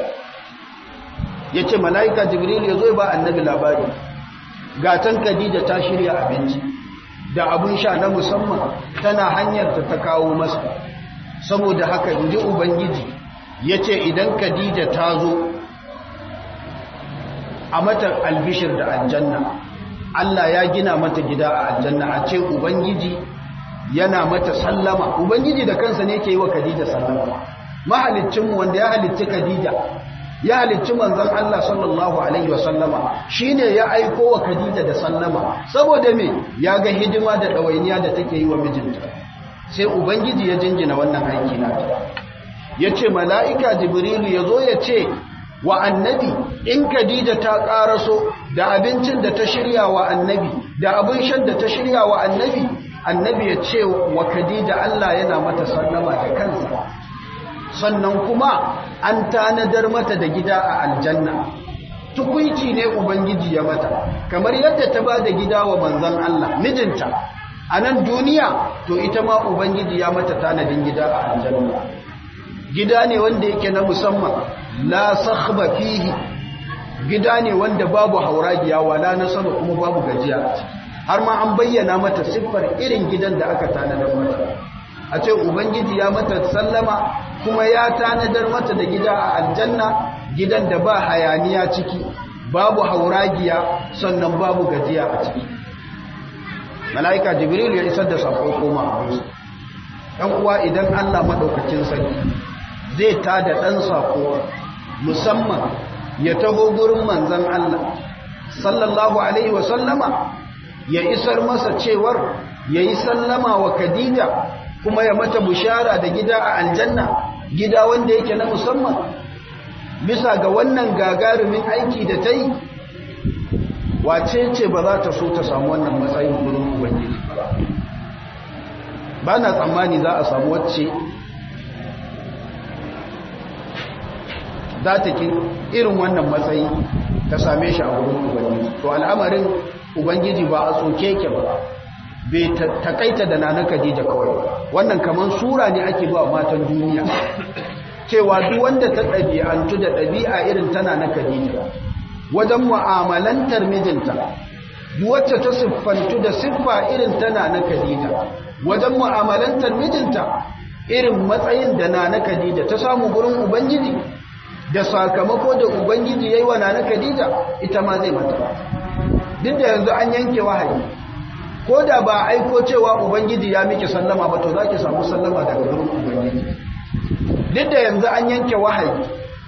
yace malaika Jibril ya zo ba annabi labari gatan Khadija ta shirya abinci da abun sha na musamman tana hanyar ta ta kawo masa saboda haka inji ubangiji yace idan Khadija ta zo a mata albishir da aljanna Allah ya gina mata gida a aljanna a ce ubangiji yana mata sallama ubangiji da kansa ne ke yi wa khadija sallama mahaliccinmu wanda ya halicci khadija ya halicci manzon Allah sallallahu alaihi wa sallama shine ya aiko wa khadija da sallama saboda me ya ga hidima da dawainiya da take yi wa mijinta sai ubangiji ya jinjina wannan aiki nata yace mala'ika jibrilu yazo ya ce wa annabi in khadija ta karaso da abincin da ta shirya wa annabi da abin shan da ta shirya wa annabi annabi ya ce wa Khadija Allah yana mata sallama da kansa sannan kuma an tanadar mata da gida a aljanna tukuici ne ubangiji ya mata kamar yadda ta ba da gida wa manzon Allah mijinta a nan duniya to ita ma ubangiji ya mata tanadin gida a aljanna gida ne wanda yake na musamman la sakhba fihi gida ne wanda babu hauragiya wala nasaba kuma babu gajiya a ciki har ma an bayyana mata siffar irin gidan da aka tanadar mata a ce ubangiji ya mata sallama kuma ya tanadar mata da gida a aljanna gidan da ba hayaniya ciki babu hauragiya sannan babu gajiya a ciki mala'ika jibril ya isar da sako koma a wuce ɗan uwa idan allah maɗaukacin sarki zai tada ɗan sako musamman ya taho gurin manzan allah sallallahu alaihi wasallama ya isar masa cewar ya yi sallama wa Khadija kuma ya mata bushara da gida a aljanna gida wanda yake na musamman bisa ga wannan gagarumin aiki da ta yi wace ce ba za ta so ta samu wannan matsayin gurin ubangiji ba na tsammani za a samu wacce za ta ki irin wannan matsayi ta same shi a gurin ubangiji to al'amarin ubangiji ba a tsoke ke ba bai takaita da nana Khadija kawai wannan kaman sura ne ake ba matan duniya cewa duk wanda ta ɗabi'antu da ɗabi'a irin tana na Khadija wajen mu'amalantar mijinta duk wacce ta siffantu da siffa irin tana na Khadija wajen mu'amalantar mijinta irin matsayin da nana Khadija ta samu gurin ubangiji da sakamako da ubangiji yayi wa nana Khadija ita ma zai mata duk da yanzu an yanke wahayi ko da ba aiko cewa ubangiji ya miki sallama ba to za ki samu sallama daga gurin ubangiji duk da yanzu an yanke wahayi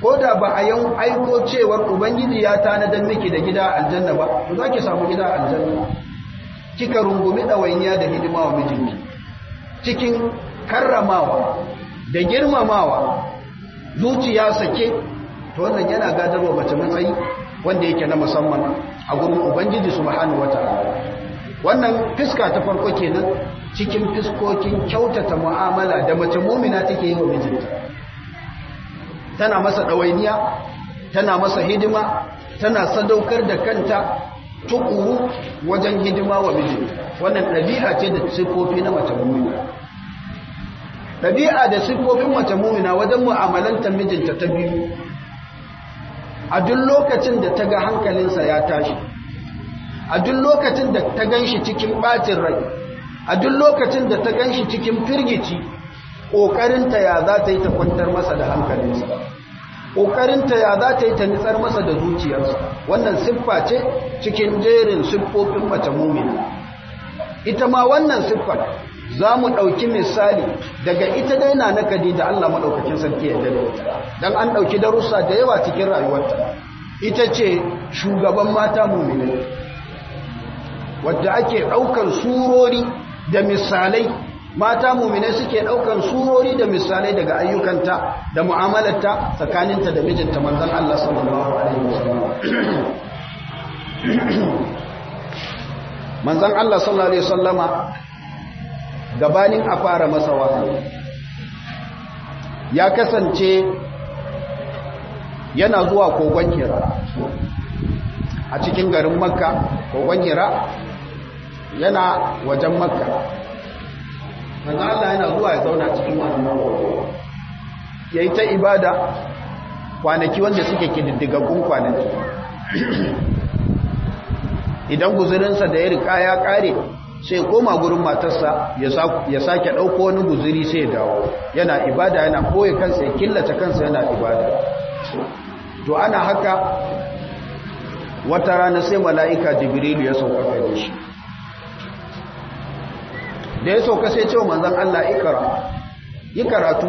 ko da ba a yan aiko cewar ubangiji ya tanadar miki da gida aljanna ba to za ki samu gida aljanna kika rungumi ɗawainiya da hidima wa mijinki cikin karramawa da girmamawa zuciya sake to wannan yana gadarwa mace matsayi wanda yake na musamman a gurin ubangiji subhanahu wataala wannan fiska ta farko kenan cikin fiskokin kyautata mu'amala da mace mumina take yi wa mijinta tana masa ɗawainiya tana masa hidima tana sadaukar da kanta tukuru wajen hidima wa mijinta wannan ɗabi'a ce da siffofi na mace mumina ɗabi'a da siffofin mace mumina wajen mu'amalanta mijinta ta biyu a duk lokacin da ta ga hankalinsa ya tashi a duk lokacin da ta gan shi cikin ɓacin rai a duk lokacin da ta gan shi cikin firgici ƙoƙarinta ya za ta yi ta kwantar masa da hankalinsa ƙoƙarinta ya za ta yi ta nitsar masa da zuciyarsa wannan siffa ce cikin jerin siffofin mace mumina ita ma wannan siffar za mu ɗauki misali daga ita dai na nakadi da Allah maɗaukakin sarki ya dare don an ɗauki darussa da yawa cikin rayuwarta ita ce shugaban mata muminai wadda ake ɗaukar surori da misalai mata muminai suke ɗaukar surori da misalai daga ayyukanta da mu'amalarta tsakaninta da mijinta manzon Allah sallallahu alaihi wasallam manzon Allah sallallahu alaihi wasallama gabanin a fara masa wahayi ya kasance yana zuwa kogon hira a cikin garin makka kogon hira yana wajen makka manzo Allah yana zuwa ya zauna cikin wannan kogo yayi ta ibada kwanaki wanda suke kididdigaggun kwanaki idan guzurinsa da ya rika ya kare sai koma gurin matarsa ya sake ɗauko wani guziri sai ya dawo yana ibada yana koye kansa ya killace kansa yana ibada to ana haka wata rana sai mala'ika jibrilu ya sauka gare shi da ya sauka sai cewa manzan Allah ikara yi karatu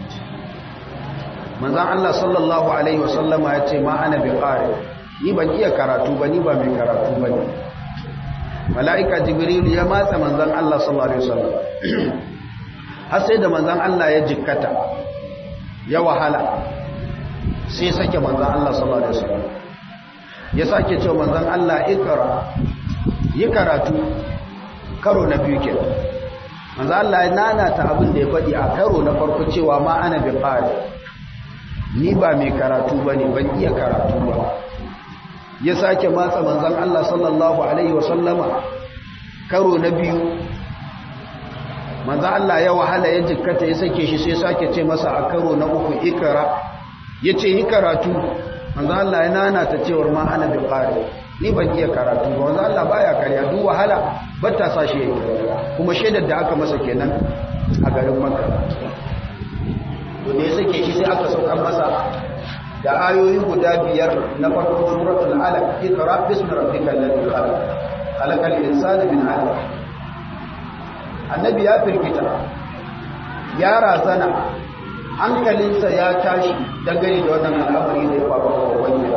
manzan Allah sallallahu Alaihi wasallama ya ce ma ana bi ƙari ni ban iya karatu ba ni ba mai karatu ba ne mala'ika jibrilu ya matsa manzan Allah sallallahu Alaihi wasallam har sai da manzan Allah ya jikkata ya wahala sai sake manzan Allah sallallahu Alaihi wasallam ya sake cewa manzan Allah ikara yi karatu karo na biyu ke manzan Allah ya nanata abin da ya faɗi a karo na farko cewa ma ana bi ƙari ni ba mai karatu ba ne ban iya karatu ba ya sake matsa manzan Allah sallallahu Alaihi wasallama karo na biyu manzan Allah ya wahala ya jikkata ya sake shi sai sake ce masa a karo na uku ikara ya ce yi karatu manzan Allah ya nanata cewar ma ana bi ƙari ni ban iya karatu ba manzan Allah baya karya duk wahala ba ta sa shi ya yi kuma shaidar da aka masa kenan a garin makka to ne sake shi sai aka saukar masa da ayoyi guda biyar na farko suratul alaq iqra bismi rabbikal ladhi khalaq khalaqal insana min 'alaq annabi ya firgita ya razana hankalinsa ya tashi dangane da wannan al'amari da ya faru a wani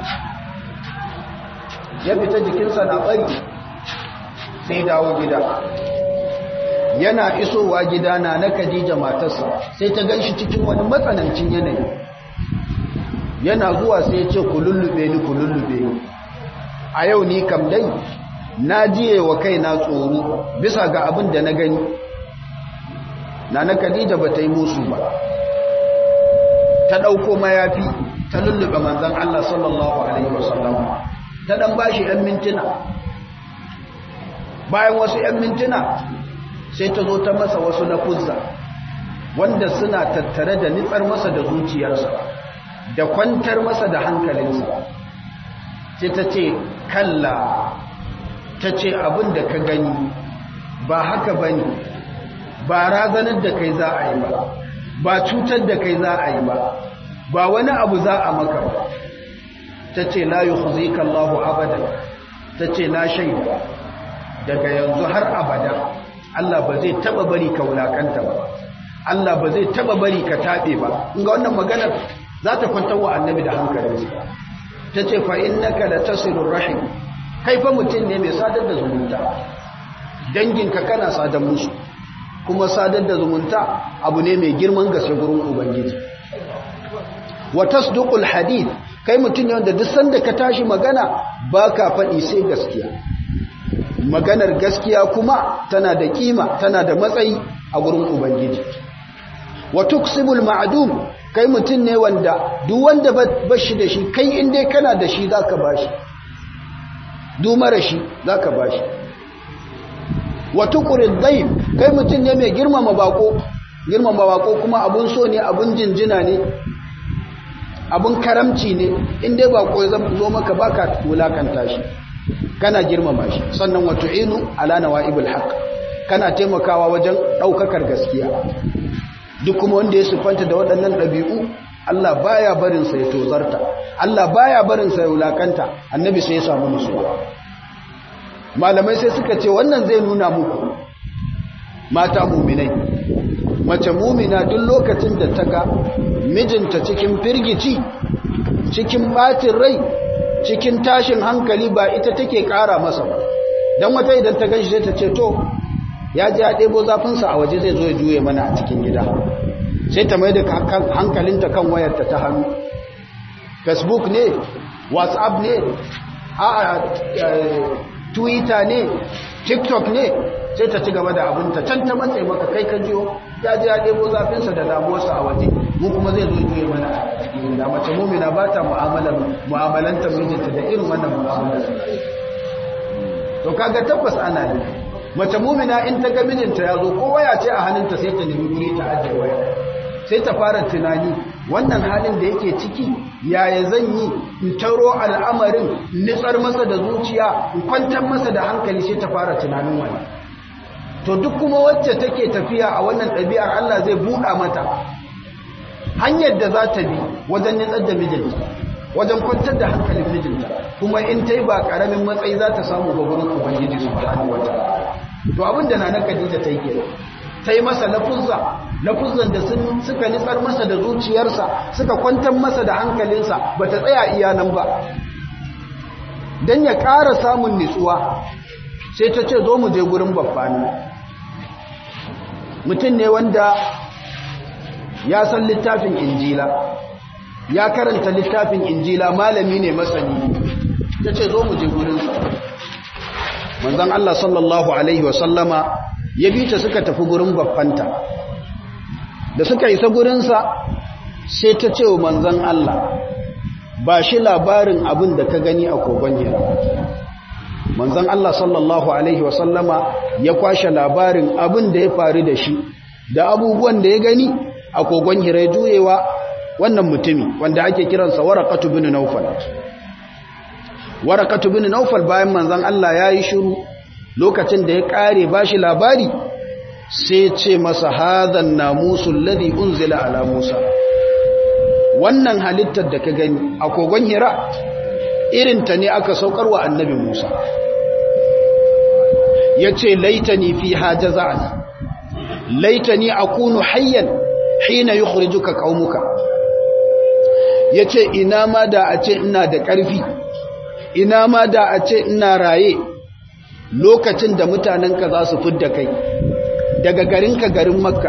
ya fita jikinsa na bari sai dawo gida yana isowa gida na na Khadija matarsa sai ta ganshi cikin wani matsanancin yanayi yana zuwa sai ya ce ku lullube ni ku lullube ni a yau ni kam dai na jiye wa kaina tsoro bisa ga abin da na gani na na Khadija ba ta yi musu ba ta ɗauko mayafi ta lullube manzon Allah sallallahu alaihi wasallam ta dan bashi ɗan mintuna bayan wasu ‘yan mintuna sai ta zo ta masa wasu na kuzza wanda suna tattare da nitsar masa da zuciyarsa da kwantar masa da hankalinsa sai ta ce kalla ta ce abin da ka gani ba haka ba ne ba razanar da kai za a yi ba ba cutar da kai za a yi ba ba wani abu za a maka ba ta ce la yi huzikallahu abadan ta ce na shaida daga yanzu har abada Allah ba zai taba bari ka wulakanta ba Allah ba zai taba bari ka tabe ba inga wannan maganar za ta kwantar wa annabi da hankalinsa ta ce fa innaka la tasilur rahim kai fa mutum ne mai sadar da zumunta danginka kana sadar musu kuma sadar da zumunta abu ne mai girman gaske gurin ubangiji wa tasduqul hadith kai mutum ne wanda duk sanda ka tashi magana baka faɗi sai gaskiya maganar gaskiya kuma tana da kima tana da matsayi a gurin ubangiji wa tuksibul ma'dum kai mutum ne wanda duk wanda bashi da shi kai in dai kana da shi zaka bashi duk mara shi zaka bashi wa tuqrid dayf kai mutum ne mai girmama bako girmama bako kuma abun so ne abun jinjina ne abun karamci ne in dai bako ya zo maka baka wulakanta shi kana girmama shi sannan wa tu'inu ala nawaibul haqq kana taimakawa wajen daukakar gaskiya duk kuma wanda ya sufanta da waɗannan ɗabi'u Allah baya barin sa ya tozarta Allah baya barin sa ya wulakanta annabi sai ya samu nutsuwa malamai sai suka ce wannan zai nuna muku mata muminai mace mumina duk lokacin da ta ga mijinta cikin firgici cikin batin rai cikin tashin hankali ba ita take ƙara masa ba don wata idan ta ganshi sai ta ce to ya ji ya ɗebo zafinsa a waje zai zo ya juye mana a cikin gida sai ta mai da hankalinta kan wayarta ta hannu facebook ne whatsapp ne a twitter ne tiktok ne sai ta ci gaba da abinta can ta matse maka kai ka jiyo ya ji ya ɗebo zafinsa da damuwarsa a waje mu kuma zai zo juye mana a cikin gida mace mumina ba ta mu'amalanta mijinta da irin wannan mu'amalar to kaga tabbas ana ne mace mumina in ta ga mijinta ya zo ko waya ce a hannunta sai ta nemi guri ta ajiye waya sai ta fara tunani wannan halin da yake ciki yaya zan yi in taro al'amarin nitsar masa da zuciya in kwantar masa da hankali sai ta fara tunanin wani to duk kuma wacce take tafiya a wannan ɗabi'ar Allah zai buɗa mata hanyar da za ta bi wajen nitsar da mijinta wajen kwantar da hankalin mijinta kuma in ta yi ba ƙaramin matsayi za ta samu ga gurin ubangiji su ba wata to abin da na Khadija ta yi kenan ta yi masa lafuzza lafuzzan da suka nitsar masa da zuciyarsa suka kwantar masa da hankalinsa ba ta tsaya iya nan ba don ya ƙara samun nitsuwa sai ta ce zo mu je gurin babbani mutum ne wanda ya san littafin injila ya karanta littafin injila malami ne masani ta ce zo mu je gurinsa manzan Allah sallallahu Alaihi wasallama ya bi ta suka tafi gurin babbanta da suka isa gurinsa sai ta ce wa manzan Allah ba shi labarin abin da ka gani a kogon hira manzan Allah sallallahu Alaihi wasallama ya kwashe labarin abin da ya faru da shi da abubuwan da ya gani a kogon hira juyewa wannan mutumi wanda ake kiransa warakatu bin naufal warakatu bin naufal bayan manzan Allah ya yi shiru lokacin da ya kare ba shi labari sai ce masa hadan namusul ladhi unzila ala Musa wannan halittar da ka gani a kogon hira irinta ne aka saukar wa annabi Musa yace laitani fi hajaza'an laitani akunu hayyan hina yukhrijuka qaumuka yace ina ma da a ce ina da ƙarfi ina ma da a ce ina raye lokacin da mutanenka za su fidda kai daga garinka garin makka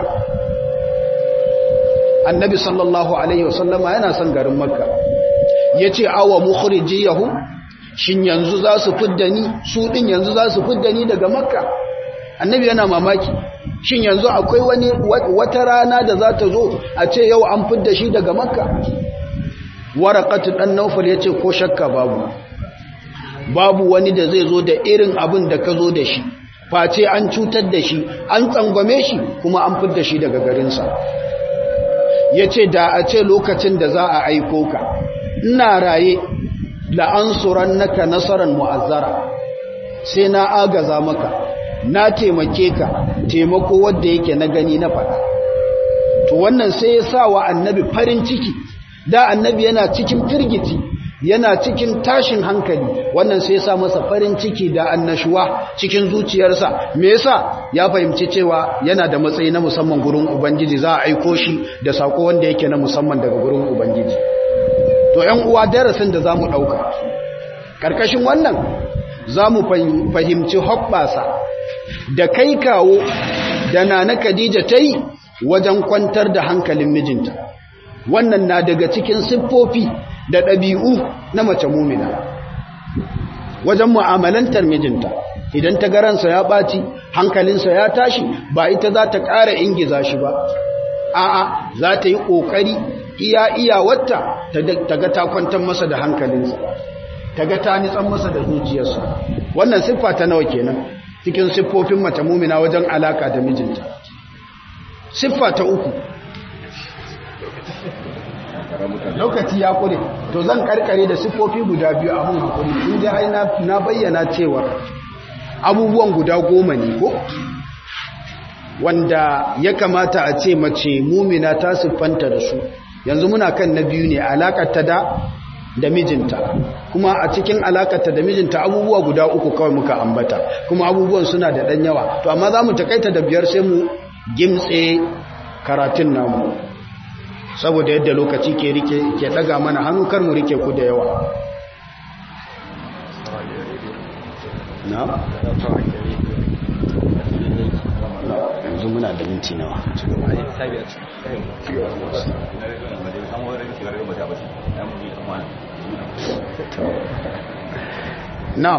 annabi sallallahu alaihi wasallama yana son garin makka ya ce awa mukhrijiyahu shin yanzu za su fidda ni su din yanzu za su fidda ni daga makka annabi yana mamaki shin yanzu akwai wani wata rana da za ta zo a ce yau an fidda shi daga makka warakatu dan naufal ya ce ko shakka babu babu wani da zai zo da irin abin da ka zo da shi face an cutar da shi an tsangwame shi kuma an fidda shi daga garinsa ya ce da a ce lokacin da za a aiko ka ina raye la'ansuran naka nasarar mu'azzara sai na agaza maka na taimake ka taimako wadda yake na gani na faɗa to wannan sai ya sa wa annabi farin ciki da annabi yana cikin firgici yana cikin tashin hankali wannan sai sa masa farin ciki da annashuwa cikin zuciyarsa me yasa ya fahimci cewa yana da matsayi na musamman gurin ubangiji za a aiko shi da sako wanda yake na musamman daga gurin ubangiji to ƴan uwa darasin da zamu dauka karkashin wannan zamu fahimci hobbasa da kai kawo da nana Khadija tai wajen kwantar da hankalin mijinta wannan na daga cikin siffofi da ɗabi'u na mace mumina wajen mu'amalantar mijinta idan ta garansa ya ɓaci hankalinsa ya tashi ba ita za ta ƙara ingiza shi ba a'a za ta yi ƙoƙari iya iya wata ta ga ta kwantar masa da hankalinsa ta ga ta nitsan masa da zuciyarsa wannan siffa ta nawa kenan cikin siffofin mace mumina wajen alaka da mijinta siffa ta uku lokaci ya kure to zan karkare da siffofi guda biyu a mun hakuri inda ai na bayyana cewa abubuwan guda goma ne ko wanda ya kamata a ce mace mumina ta siffanta da su yanzu muna kan na biyu ne alakarta da da mijinta kuma a cikin alakarta da mijinta abubuwa guda uku kawai muka ambata kuma abubuwan suna da ɗan yawa to amma za mu takaita da biyar sai mu gimtse karatun namu saboda yadda lokaci ke rike ke daga mana hannu kar mu rike ku da yawa na yanzu muna da minti nawa na'am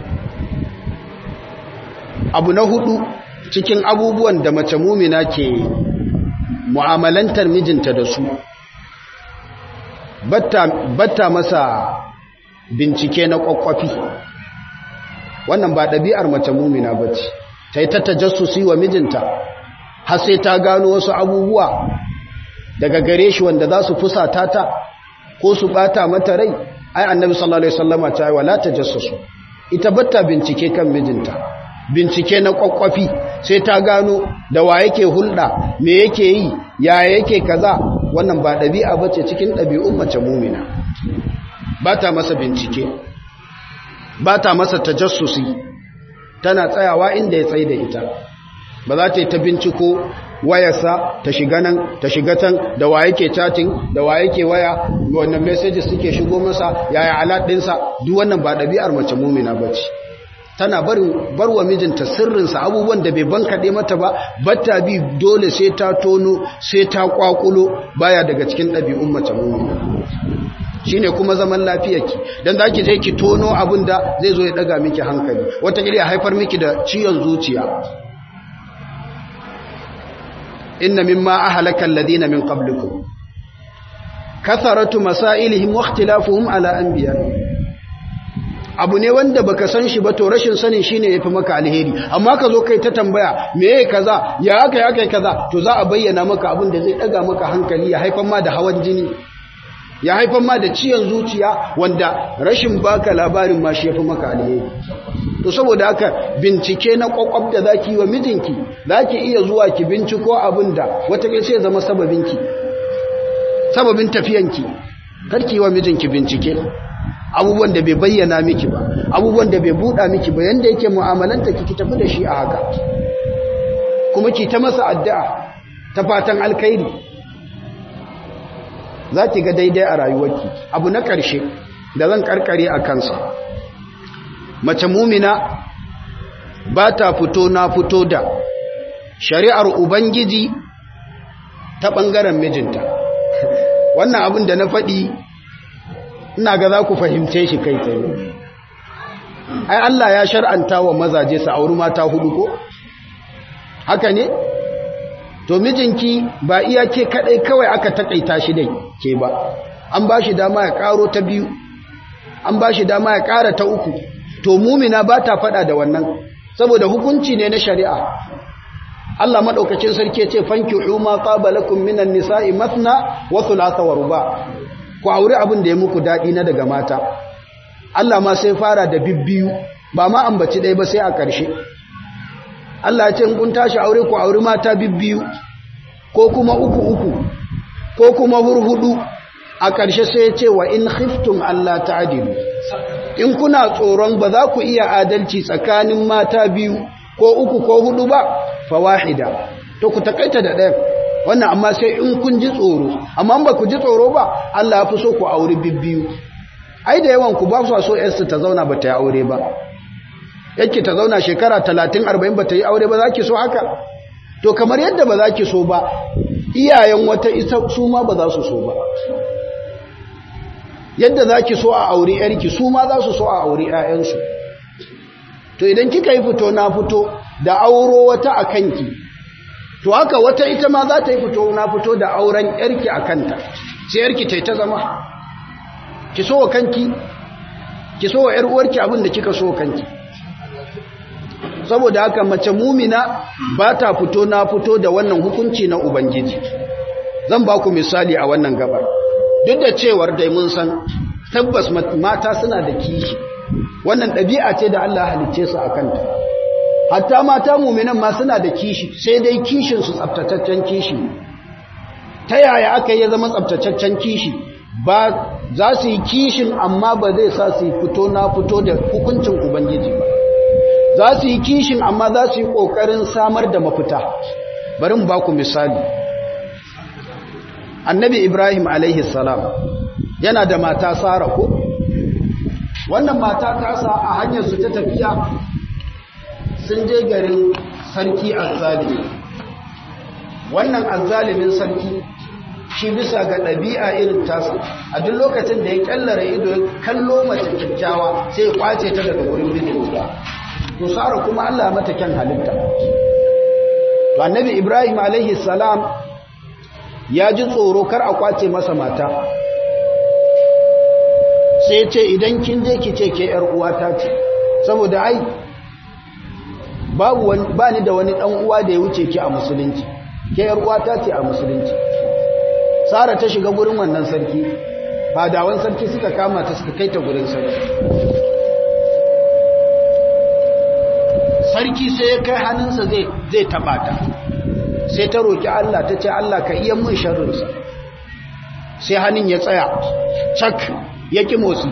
abu na hudu cikin abubuwan da mace mumina ke mu'amalantar mijinta da su batta, batta masa bincike na kwakwafi wannan ba ɗabi'ar mace mumina ba ce ta yi ta tajassusi wa mijinta har sai ta gano wasu abubuwa daga gare shi wanda za su fusata ta ko su bata mata rai ai annabi sallallahu alaihi wasallama ta yi wala tajassusu ita batta bincike kan mijinta bincike na kwakwafi sai ta gano da wa yake hulɗa me yake yi ya yake kaza wannan ba ɗabi'a ba ce cikin ɗabi'un mace mumina ba ta masa bincike ba ta masa tajassusi tana tsayawa inda ya tsaye da ita ba za ta yi ta binciko wayarsa ta shiga nan ta shiga tan da wa yake chatting da wa yake waya wannan messages suke shigo masa yaya alat ɗinsa duk wannan ba ɗabi'ar mace mumina ba ce tana barwa mijinta sirrinsa abubuwan da bai bankaɗe mata ba batta bi dole sai ta tono sai ta kwakulo baya daga cikin ɗabi'un mace mummuna shine kuma zaman lafiyarki dan zaki je ki tono abin da zai zo ya daga miki hankali wata ya haifar miki da ciwon zuciya inna mimma ahlaka alladhina min qablikum katharatu masailihim wa ikhtilafuhum ala anbiya'ihim abu ne wanda baka san shi ba to rashin sanin shine yafi maka alheri amma ka zo kai ta tambaya meye kaza ya aka ya kai kaza to za a bayyana maka abin da zai daga maka hankali ya haifar ma da hawan jini ya haifar ma da ciyan zuciya wanda rashin baka labarin ma shi yafi maka alheri to saboda haka bincike na kwakwab da zaki yi wa mijinki zaki iya zuwa ki binciko abin da wata sai zama sababinki sababin tafiyanki karki wa mijinki bincike abubuwan da bai bayyana miki ba abubuwan da bai buɗa miki ba yanda yake mu'amalanta ki tafi da shi a haka kuma ki ta masa addu'a ta fatan alkhairi za ki ga daidai a rayuwarki abu na ƙarshe da zan karkare a kansa mace mumina ba ta fito na fito da shari'ar ubangiji ta ɓangaren mijinta wannan abin da na faɗi ina ga za ku fahimce shi kai tsaye ai Allah ya shar'anta wa mazaje su auri mata hudu ko haka ne to mijinki ba iya ke kadai kawai aka takaita shi dai ke ba an ba shi dama ya karo ta biyu an ba shi dama ya kara ta uku to mumina ba ta fada da wannan saboda hukunci ne na shari'a Allah madaukakin sarki ya ce fankihu ma qabalakum minan nisa'i mathna wa thulatha wa ruba ku aure abin da ya muku daɗi na daga mata Allah ma sai fara da bibbiyu ba ma ambaci ɗaya ba sai a ƙarshe Allah ce kun tashi aure ku aure mata bibbiyu ko kuma uku uku ko kuma hurhudu a ƙarshe sai ya ce wa in khiftum Allah ta'dilu in kuna tsoron ba za ku iya adalci tsakanin mata biyu ko uku ko hudu ba fa wahida to ku takaita da ɗaya wannan amma sai in kun ji tsoro amma ba ku ji tsoro ba Allah ya fi so ku aure bibbiyu ai da yawan ku ba su so yarsu ta zauna ba ta yi aure ba yake ta zauna shekara 30 40 ba ta yi aure ba za ki so haka to kamar yadda ba za ki so ba iyayen wata ita su ma ba za su so ba yadda za ki so a aure yarki su ma za su so a aure 'ya'yansu to idan kika yi fito na fito da auro wata a kanki to haka wata ita ma za ta yi fito na fito da auren yarki a kanta sai yarki ta ta zama ki so wa kanki ki so wa yar uwarki abin da kika so kanki saboda haka mace mumina ba ta fito na fito da wannan hukunci na ubangiji zan ba ku misali a wannan gabar duk da cewar dai mun san tabbas mata suna da kishi wannan ɗabi'a ce da Allah halicce su a kanta hatta mata muminan ma suna da kishi sai dai kishin su tsaftataccen kishi ta yaya aka yi zama tsaftataccen kishi ba za su yi kishin amma ba zai sa su fito na fito da hukuncin ubangiji ba za su yi kishin amma za su yi ƙoƙarin samar da mafita bari mu ba ku misali annabi ibrahim alaihi salam yana da mata sara ko wannan mata tasa a hanyar su ta tafiya sun je garin sarki azzalimi wannan azzalimin sarki shi bisa ga ɗabi'a irin tasa a duk lokacin da ya kyallara ido ya kallo mace kyakkyawa sai ya kwace ta daga wurin bijinta to sara kuma Allah mata kyan halitta to annabi ibrahim alaihi salam ya ji tsoro kar a kwace masa mata sai ce idan kin je ki ce ke yar uwata ce saboda ai babu ba ni da wani dan uwa da ya wuce ki a musulunci ke yar uwata ce a musulunci sara ta shiga gurin wannan sarki fadawan sarki suka kama ta suka kai ta gurin sarki sarki sai ya kai hannunsa zai zai taba ta sai ta roki Allah ta ce Allah ka iya mun sharrinsa sai hannun ya tsaya cak ya ki motsi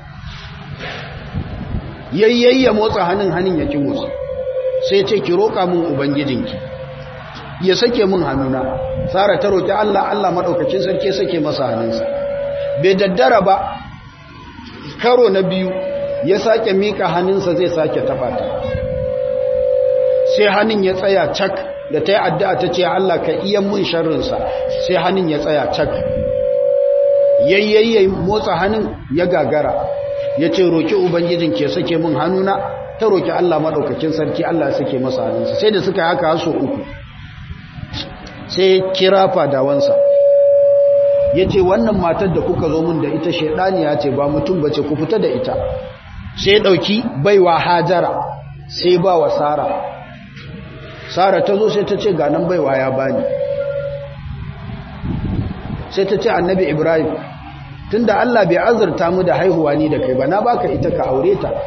yayyayya motsa hannun hannun ya ki motsi sai ce ki roƙa mun ubangijinki ya sake mun hannuna tsara ta roƙi Allah Allah maɗaukacin sarki sake masa hannunsa bai daddara ba karo na biyu ya sake miƙa hannunsa zai sake taɓa ta sai hannun ya tsaya cak da ta yi addu'a ta ce Allah ka iya mun sharrinsa sai hannun ya tsaya cak yayyayya motsa hannun ya gagara ya ce roƙi ubangijin ke sake mun hannuna ta roƙi Allah maɗaukakin sarki Allah sake masa hannunsa sai da suka yi haka haso uku sai kira fadawansa ya ce wannan matar da kuka zo min da ita shaidaniya ce ba mutum ba ce ku fita da ita sai ɗauki baiwa hajara sai ba wa sara sara ta zo sai ta ce ganin baiwa ya bani sai ta ce annabi ibrahim tunda Allah bai azurta mu da haihuwa ni da kai ba na baka ita ka aure ta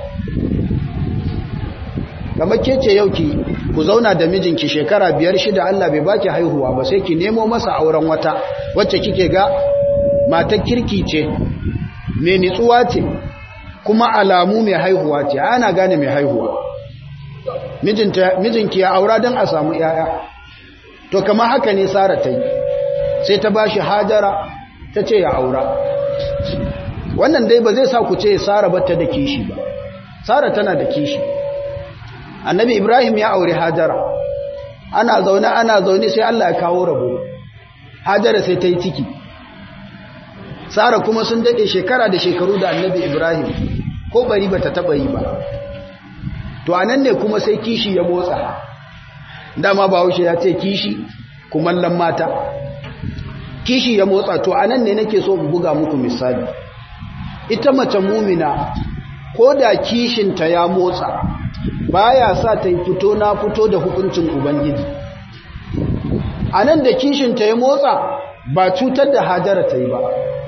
kamar ke ce yau ki ku zauna da mijinki shekara biyar shida Allah bai baki haihuwa ba sai ki nemo masa auren wata wacce kike ga matar kirki ce mai nitsuwa ce kuma alamu mai haihuwa ce ana gane mai haihuwa mijinki ya aura don a samu yaya to kamar haka ne sara ta yi sai ta bashi hajara ta ce ya aura wannan dai ba zai sa ku ce sara bata da kishi ba sara tana da kishi annabi ibrahim ya aure hajara ana zaune ana zaune sai allah ya kawo rabo hajara sai ta yi ciki sara kuma sun daɗe shekara da shekaru da annabi ibrahim ko bari ba ta taɓa yi ba to a nan ne kuma sai kishi ya motsa dama ba haushe ya ce kishi kumallon mata kishi ya motsa to a nan ne nake so buga muku misali ita mace mumina ko da kishinta ya motsa baya sa ta fito na fito da hukuncin ubangiji a nan da kishinta ya motsa ba cutar da hajara ta yi ba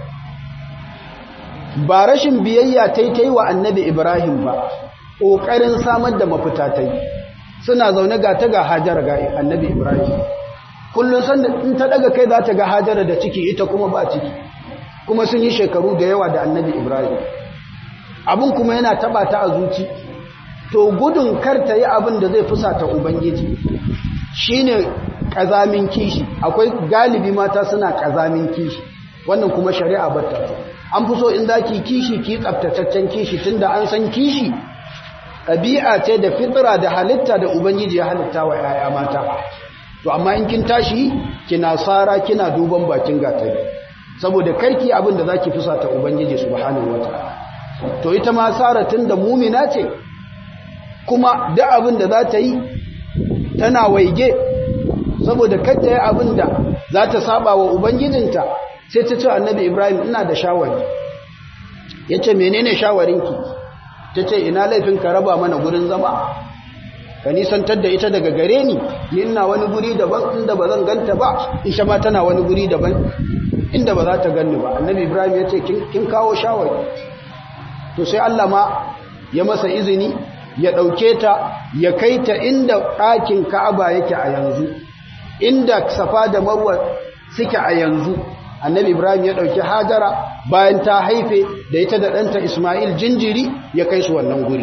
ba rashin biyayya ta yi ta yi wa annabi ibrahim ba ƙoƙarin samar da mafita ta yi suna zaune ga ta ga hajara ga annabi ibrahim kullum sanda in ta daga kai za ta ga hajara da ciki ita kuma ba ciki kuma sun yi shekaru da yawa da annabi ibrahim abin kuma yana taba ta a zuci to gudun kar ta yi abin da zai fusata ubangiji shine kazamin kishi akwai galibi mata suna kazamin kishi wannan kuma shari'a batta an fi so in zaki kishi ki tsaftataccen kishi tunda an san kishi ɗabi'a ce da fitra da halitta da ubangiji ya halitta wa 'ya'ya mata to amma in kin tashi kina sara kina duban bakin gatari saboda karki abin da zaki fusata ubangiji subhanahu wataala to ita ma sara tunda mumina ce kuma da abin da za ta yi tana waige saboda kanta yi abin da za ta saba wa ubangijinta sai ta ce annabi ibrahim ina da shawari ya ce menene shawarinki ta ce ina laifin ka raba mana gurin zama ka nisantar da ita daga gare ni ni ina wani guri daban inda ba zan ganta ba isha ma tana wani guri daban inda ba za ta ganni ba annabi ibrahim ya ce kin kawo shawari to sai allah ma ya masa izini ya ɗauke ta ya kai ta inda ɗakin ka'aba yake a yanzu inda safa da marwa suke a yanzu annabi ibrahim ya ɗauki hajara bayan ta haife da ita da ɗanta ismail jinjiri ya kai su wannan guri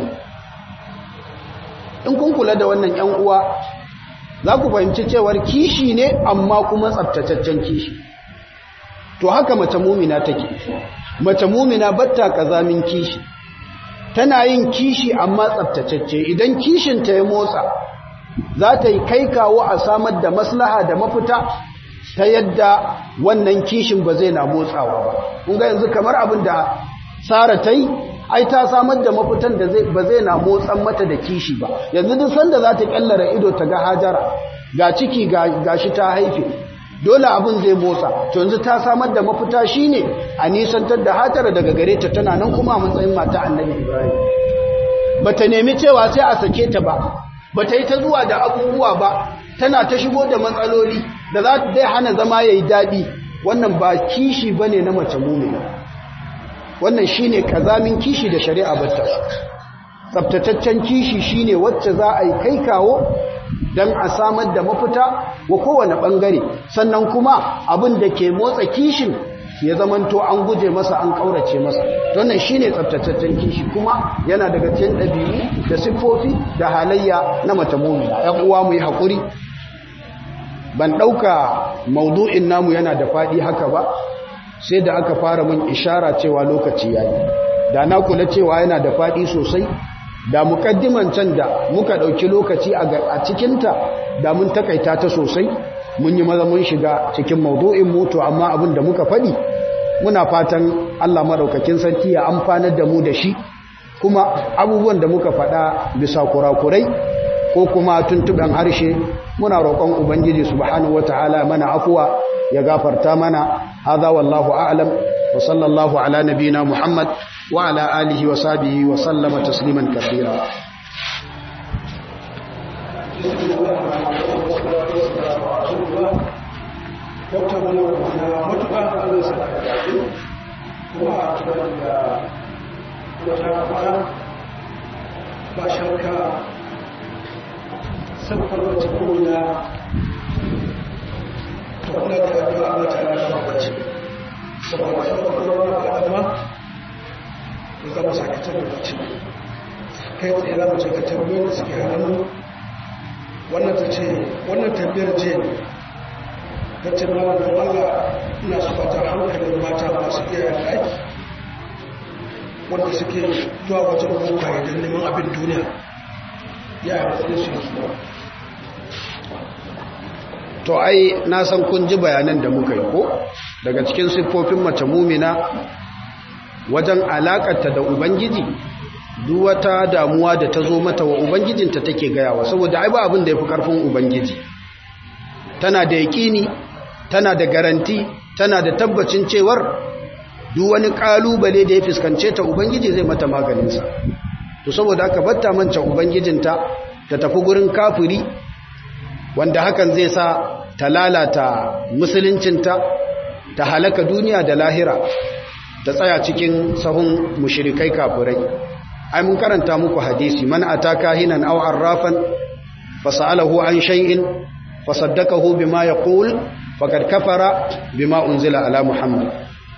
in kun kula da wannan ‘yan uwa za ku fahimci cewar kishi ne amma kuma tsabtataccen kishi to haka mace mumina take mace mumina batta kazamin kishi tana yin kishi amma tsabtatacce idan kishinta ya motsa za ta yi kai kawo a samar da maslaha da mafita ta yadda wannan kishin ba zai na motsawa ba kun ga yanzu kamar abin da Sara ta yi ai ta samar da mafitan da ba zai na motsan mata da kishi ba yanzu duk sanda za ta kyallara ido ta ga hajara ga ciki ga shi ta haife dole abin zai motsa to yanzu ta samar da mafita shine a nisantar da hajara daga gare ta tana nan kuma a matsayin mata annabi ibrahim bata nemi cewa sai a sake ta ba bata yi ta zuwa da abubuwa ba tana ta shigo da matsaloli da za ta dai hana zama yayi daɗi wannan ba kishi bane na mace mumina wannan shine kazamin kishi da shari'a bata tsaftataccen kishi shine wacce za a yi kai kawo don a samar da mafita wa kowane bangare sannan kuma abin da ke motsa kishin ya zamanto an guje masa an kaurace masa wannan shine tsaftataccen kishi kuma yana daga cikin ɗabi'u da siffofi da halayya na mace mu'mina ƴan uwa mu yi hakuri ban ɗauka maudu'in namu yana da faɗi haka ba sai da aka fara mun ishara cewa lokaci yayi da na kula cewa yana da faɗi sosai da mukaddiman can da muka ɗauki lokaci a cikinta da mun takaita ta sosai mun yi maza mun shiga cikin maudu'in mutu amma abin da muka faɗi muna fatan Allah maɗaukakin sarki ya amfanar da mu da shi kuma abubuwan da muka faɗa bisa kurakurai ko kuma tuntuɓen harshe muna roƙon ubangiji subhanahu wataala mana afuwa ya gafarta mana hadha wallahu a'lam wa sallallahu ala nabina muhammad wa ala alihi wa sahbihi wa sallama tasliman kathira Dokta wani matuƙa da zai sa da daɗi kuma a tunan da wata kwana ba shakka sabkar wata kuna ta kula da addu'a Allah ta yana makaci saboda sabkar wani ga adama da zama sakatar da mace kai tsaye za mu ce ga tambayoyin da suke hannu wannan ta ce wannan tambayar ce ta ce ma da Allah ina su fata hankalin mata masu iyayen ɗaki wanda suke zuwa wajen bokaye don neman abin duniya ya hankali su yi to ai na san kun ji bayanan da muka yi ko daga cikin siffofin mace mumina wajen alakarta da ubangiji duk wata damuwa da ta zo mata wa ubangijinta take gayawa saboda ai ba abin da ya fi ƙarfin ubangiji tana da yaƙini tana da garanti tana da tabbacin cewar duk wani ƙalubale da ya fuskance ta ubangiji zai mata maganinsa to saboda haka batta manta ubangijinta ta tafi gurin kafiri wanda hakan zai sa ta lalata musuluncinta ta halaka duniya da lahira ta tsaya cikin sahun mushrikai kafirai ai mun karanta muku hadisi man ataka hinan aw arrafan fasalahu an shay'in fasaddaqahu bima yaqul faqad kafara bima unzila ala muhammad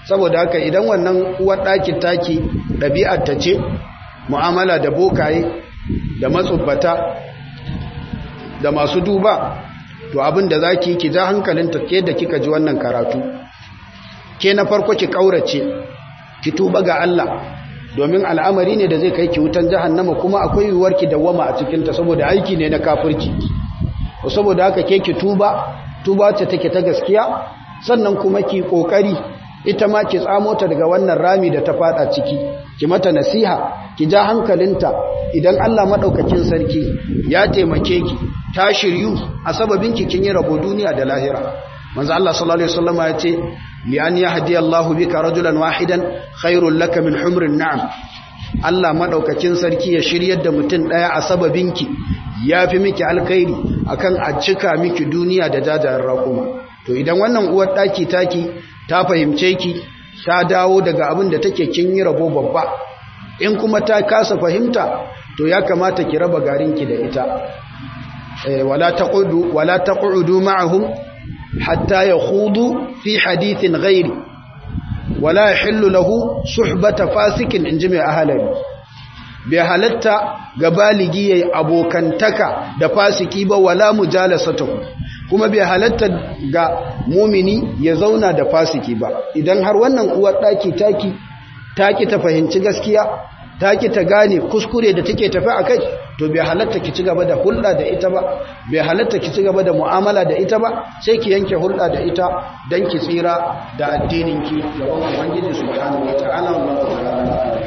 saboda haka idan wannan uwar ɗakin taki ɗabi'ar ta ce mu'amala da bokaye da matsubbata da masu duba to abin da za ki ki ja hankalinta ke da kika ji wannan karatu ke na farko ki ƙaurace ki tuba ga Allah domin al'amari ne da zai kai ki wutan jahannama kuma akwai yiwuwar ki dawwama a cikinta saboda aiki ne na kafirci saboda haka ke ki tuba tuba ce take ta gaskiya sannan kuma ki kokari ita ma ki tsamo ta daga wannan rami da ta fada ciki ki mata nasiha ki ja hankalinta idan Allah madaukakin sarki ya taimake ki ta shiryu a sababin ki kin yi rabo duniya da lahira manzo Allah sallallahu alaihi wasallam ya ce li an yahdi Allahu bika rajulan wahidan khairul laka min humrin na'am Allah madaukakin sarki ya shiryar da mutum daya a sababinki yafi miki alkhairi akan a cika miki duniya da jajayen raƙuma to idan wannan uwar daki taki ta fahimce ki ta dawo daga abin da take kin yi rabo babba in kuma ta kasa fahimta to ya kamata ki raba garinki da ita eh wala taqudu wala taqudu ma'ahum hatta yakhudu fi hadithin ghairi wala yahillu lahu suhbata fasikin inji mai ahalari bai halatta ga baligi yayi abokantaka da fasiki ba wala mujalasatuhu kuma bai halatta ga mumini ya zauna da fasiki ba idan har wannan uwar daki taki taki ta fahimci gaskiya taki ta gane kuskure da take tafi akai to bai halatta ki ci gaba da hulɗa da ita ba bai halatta ki ci gaba da mu'amala da ita ba sai ki yanke hulɗa da ita dan ki tsira da addinin ki da wannan ubangiji subhanahu wataala wallahu ta'ala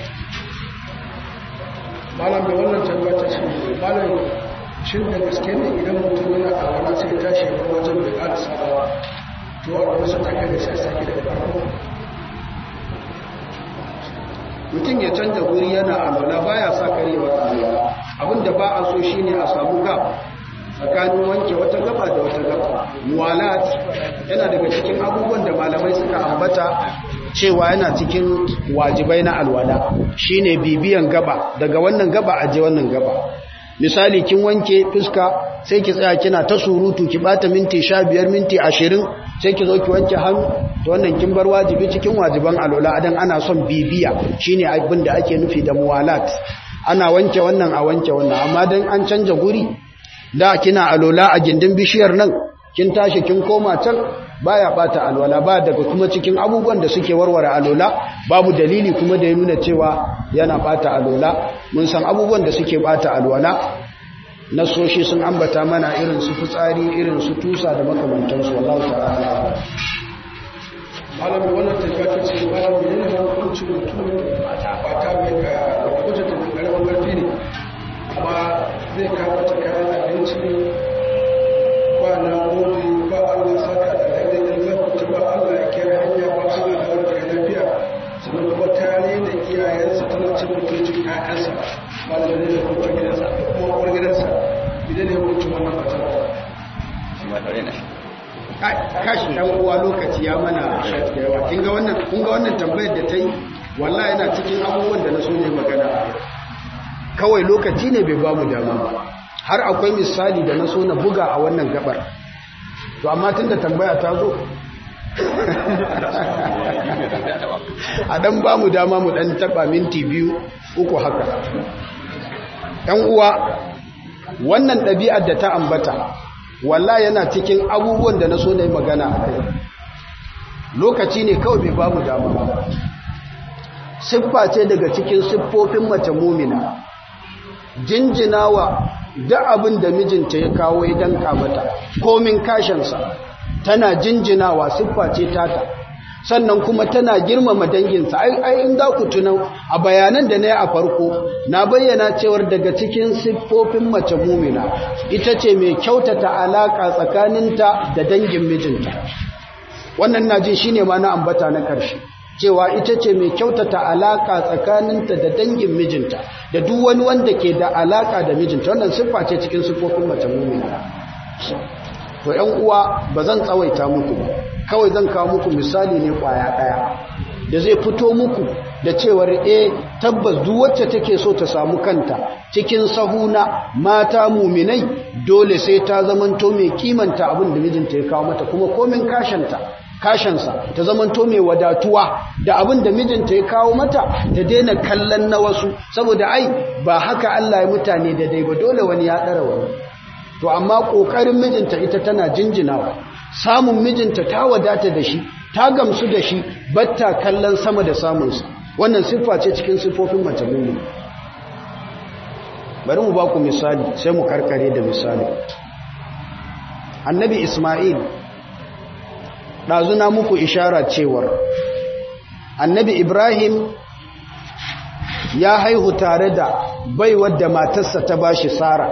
malam da wannan tabbata shi malam shin da gaske ne idan mutum yana a wani sai tashi a wajen bai ƙara sabawa to a wasu take da sai sake da farko mutum ya canza guri yana alwala baya sa karewa alwala abinda ba a so shine a samu gab tsakanin wanke wata gaba da wata gaba muwalat yana daga cikin abubuwan da malamai suka ambata cewa yana cikin wajibai na alwala shine bibiyan gaba daga wannan gaba aje wannan gaba misali kin wanke fuska sai ki tsaya kina ta surutu ki bata minti 15 minti 20 sai ki zo ki wanke hannu to wannan kin bar wajibi cikin wajiban alwala dan ana son bibiya shine abin da ake nufi da muwalat ana wanke wannan a wanke wannan amma dan an canja guri da kina alola a gindin bishiyar nan kin tashi kin koma can baya bata alwala ba daga kuma cikin abubuwan da suke warware alola babu dalili kuma da ya nuna cewa yana bata alola mun san abubuwan da suke bata alwala nasoshi sun ambata mana irin su fitsari irin su tusa da makamantansu wallahu ta'ala malam wannan tafiya ta ce malam ne ne hukuncin mutum ba ta mai ga wajen da karamin karfi ne amma zai kawo ta kayan abinci ba na gode ba Allah saka da daidai zan fita ba Allah ya kira hanya ba Allah da wani daga lafiya sannan kuma tare da iyayensa tana cin mutuncin ƴaƴansa ba da ne da kuma gidansa kuma uwar gidansa idan ne hukuncin wannan fata kashi dan uwa lokaci ya mana da yawa kin ga wannan kun ga wannan tambayar da ta yi wallahi yana cikin abubuwan da na so ne magana kawai lokaci ne bai bamu dama ba har akwai misali da na so na buga a wannan gabar to amma tunda tambaya ta zo a dan bamu dama mu dan taba minti biyu uku haka ɗan uwa wannan ɗabi'ar da ta ambata wallahi yana cikin abubuwan da na so na yi magana a kai lokaci ne kawai bai bamu dama ba siffa ce daga cikin siffofin mace mumina jinjinawa da abin da mijinta ya kawo ya danka mata komin kashinsa tana jinjinawa siffa ce tata sannan kuma tana girmama danginsa ai in za ku tunan a bayanan da na yi a farko na bayyana cewar daga cikin siffofin mace mumina ita ce mai kyautata alaƙa tsakaninta da dangin mijinta wannan na jin shine ma na ambata na ƙarshe cewa ita ce mai kyautata alaka tsakaninta da dangin mijinta da duk wani wanda ke da alaka da mijinta wannan siffa ce cikin siffofin mace mumina to ƴan uwa ba zan tsawaita muku ba kawai zan kawo muku misali ne kwaya ɗaya da zai fito muku da cewar eh tabbas duk wacce take so ta samu kanta cikin sahuna mata muminai dole sai ta zamanto mai kimanta abin da mijinta ya kawo mata kuma komin kashanta kashansa ta zamanto mai wadatuwa da abin da mijinta ya kawo mata ta daina kallon na wasu saboda ai ba haka Allah ya mutane da dai ba dole wani ya ɗara wani to amma ƙoƙarin mijinta ita tana jinjinawa samun mijinta ta wadata da shi ta gamsu da shi batta kallon sama da samunsa wannan siffa ce cikin siffofin mace mummi bari mu ba ku misali sai mu karkare da misali annabi isma'il ɗazuna muku ishara cewar annabi ibrahim ya haihu tare da baiwar da matarsa ta bashi sara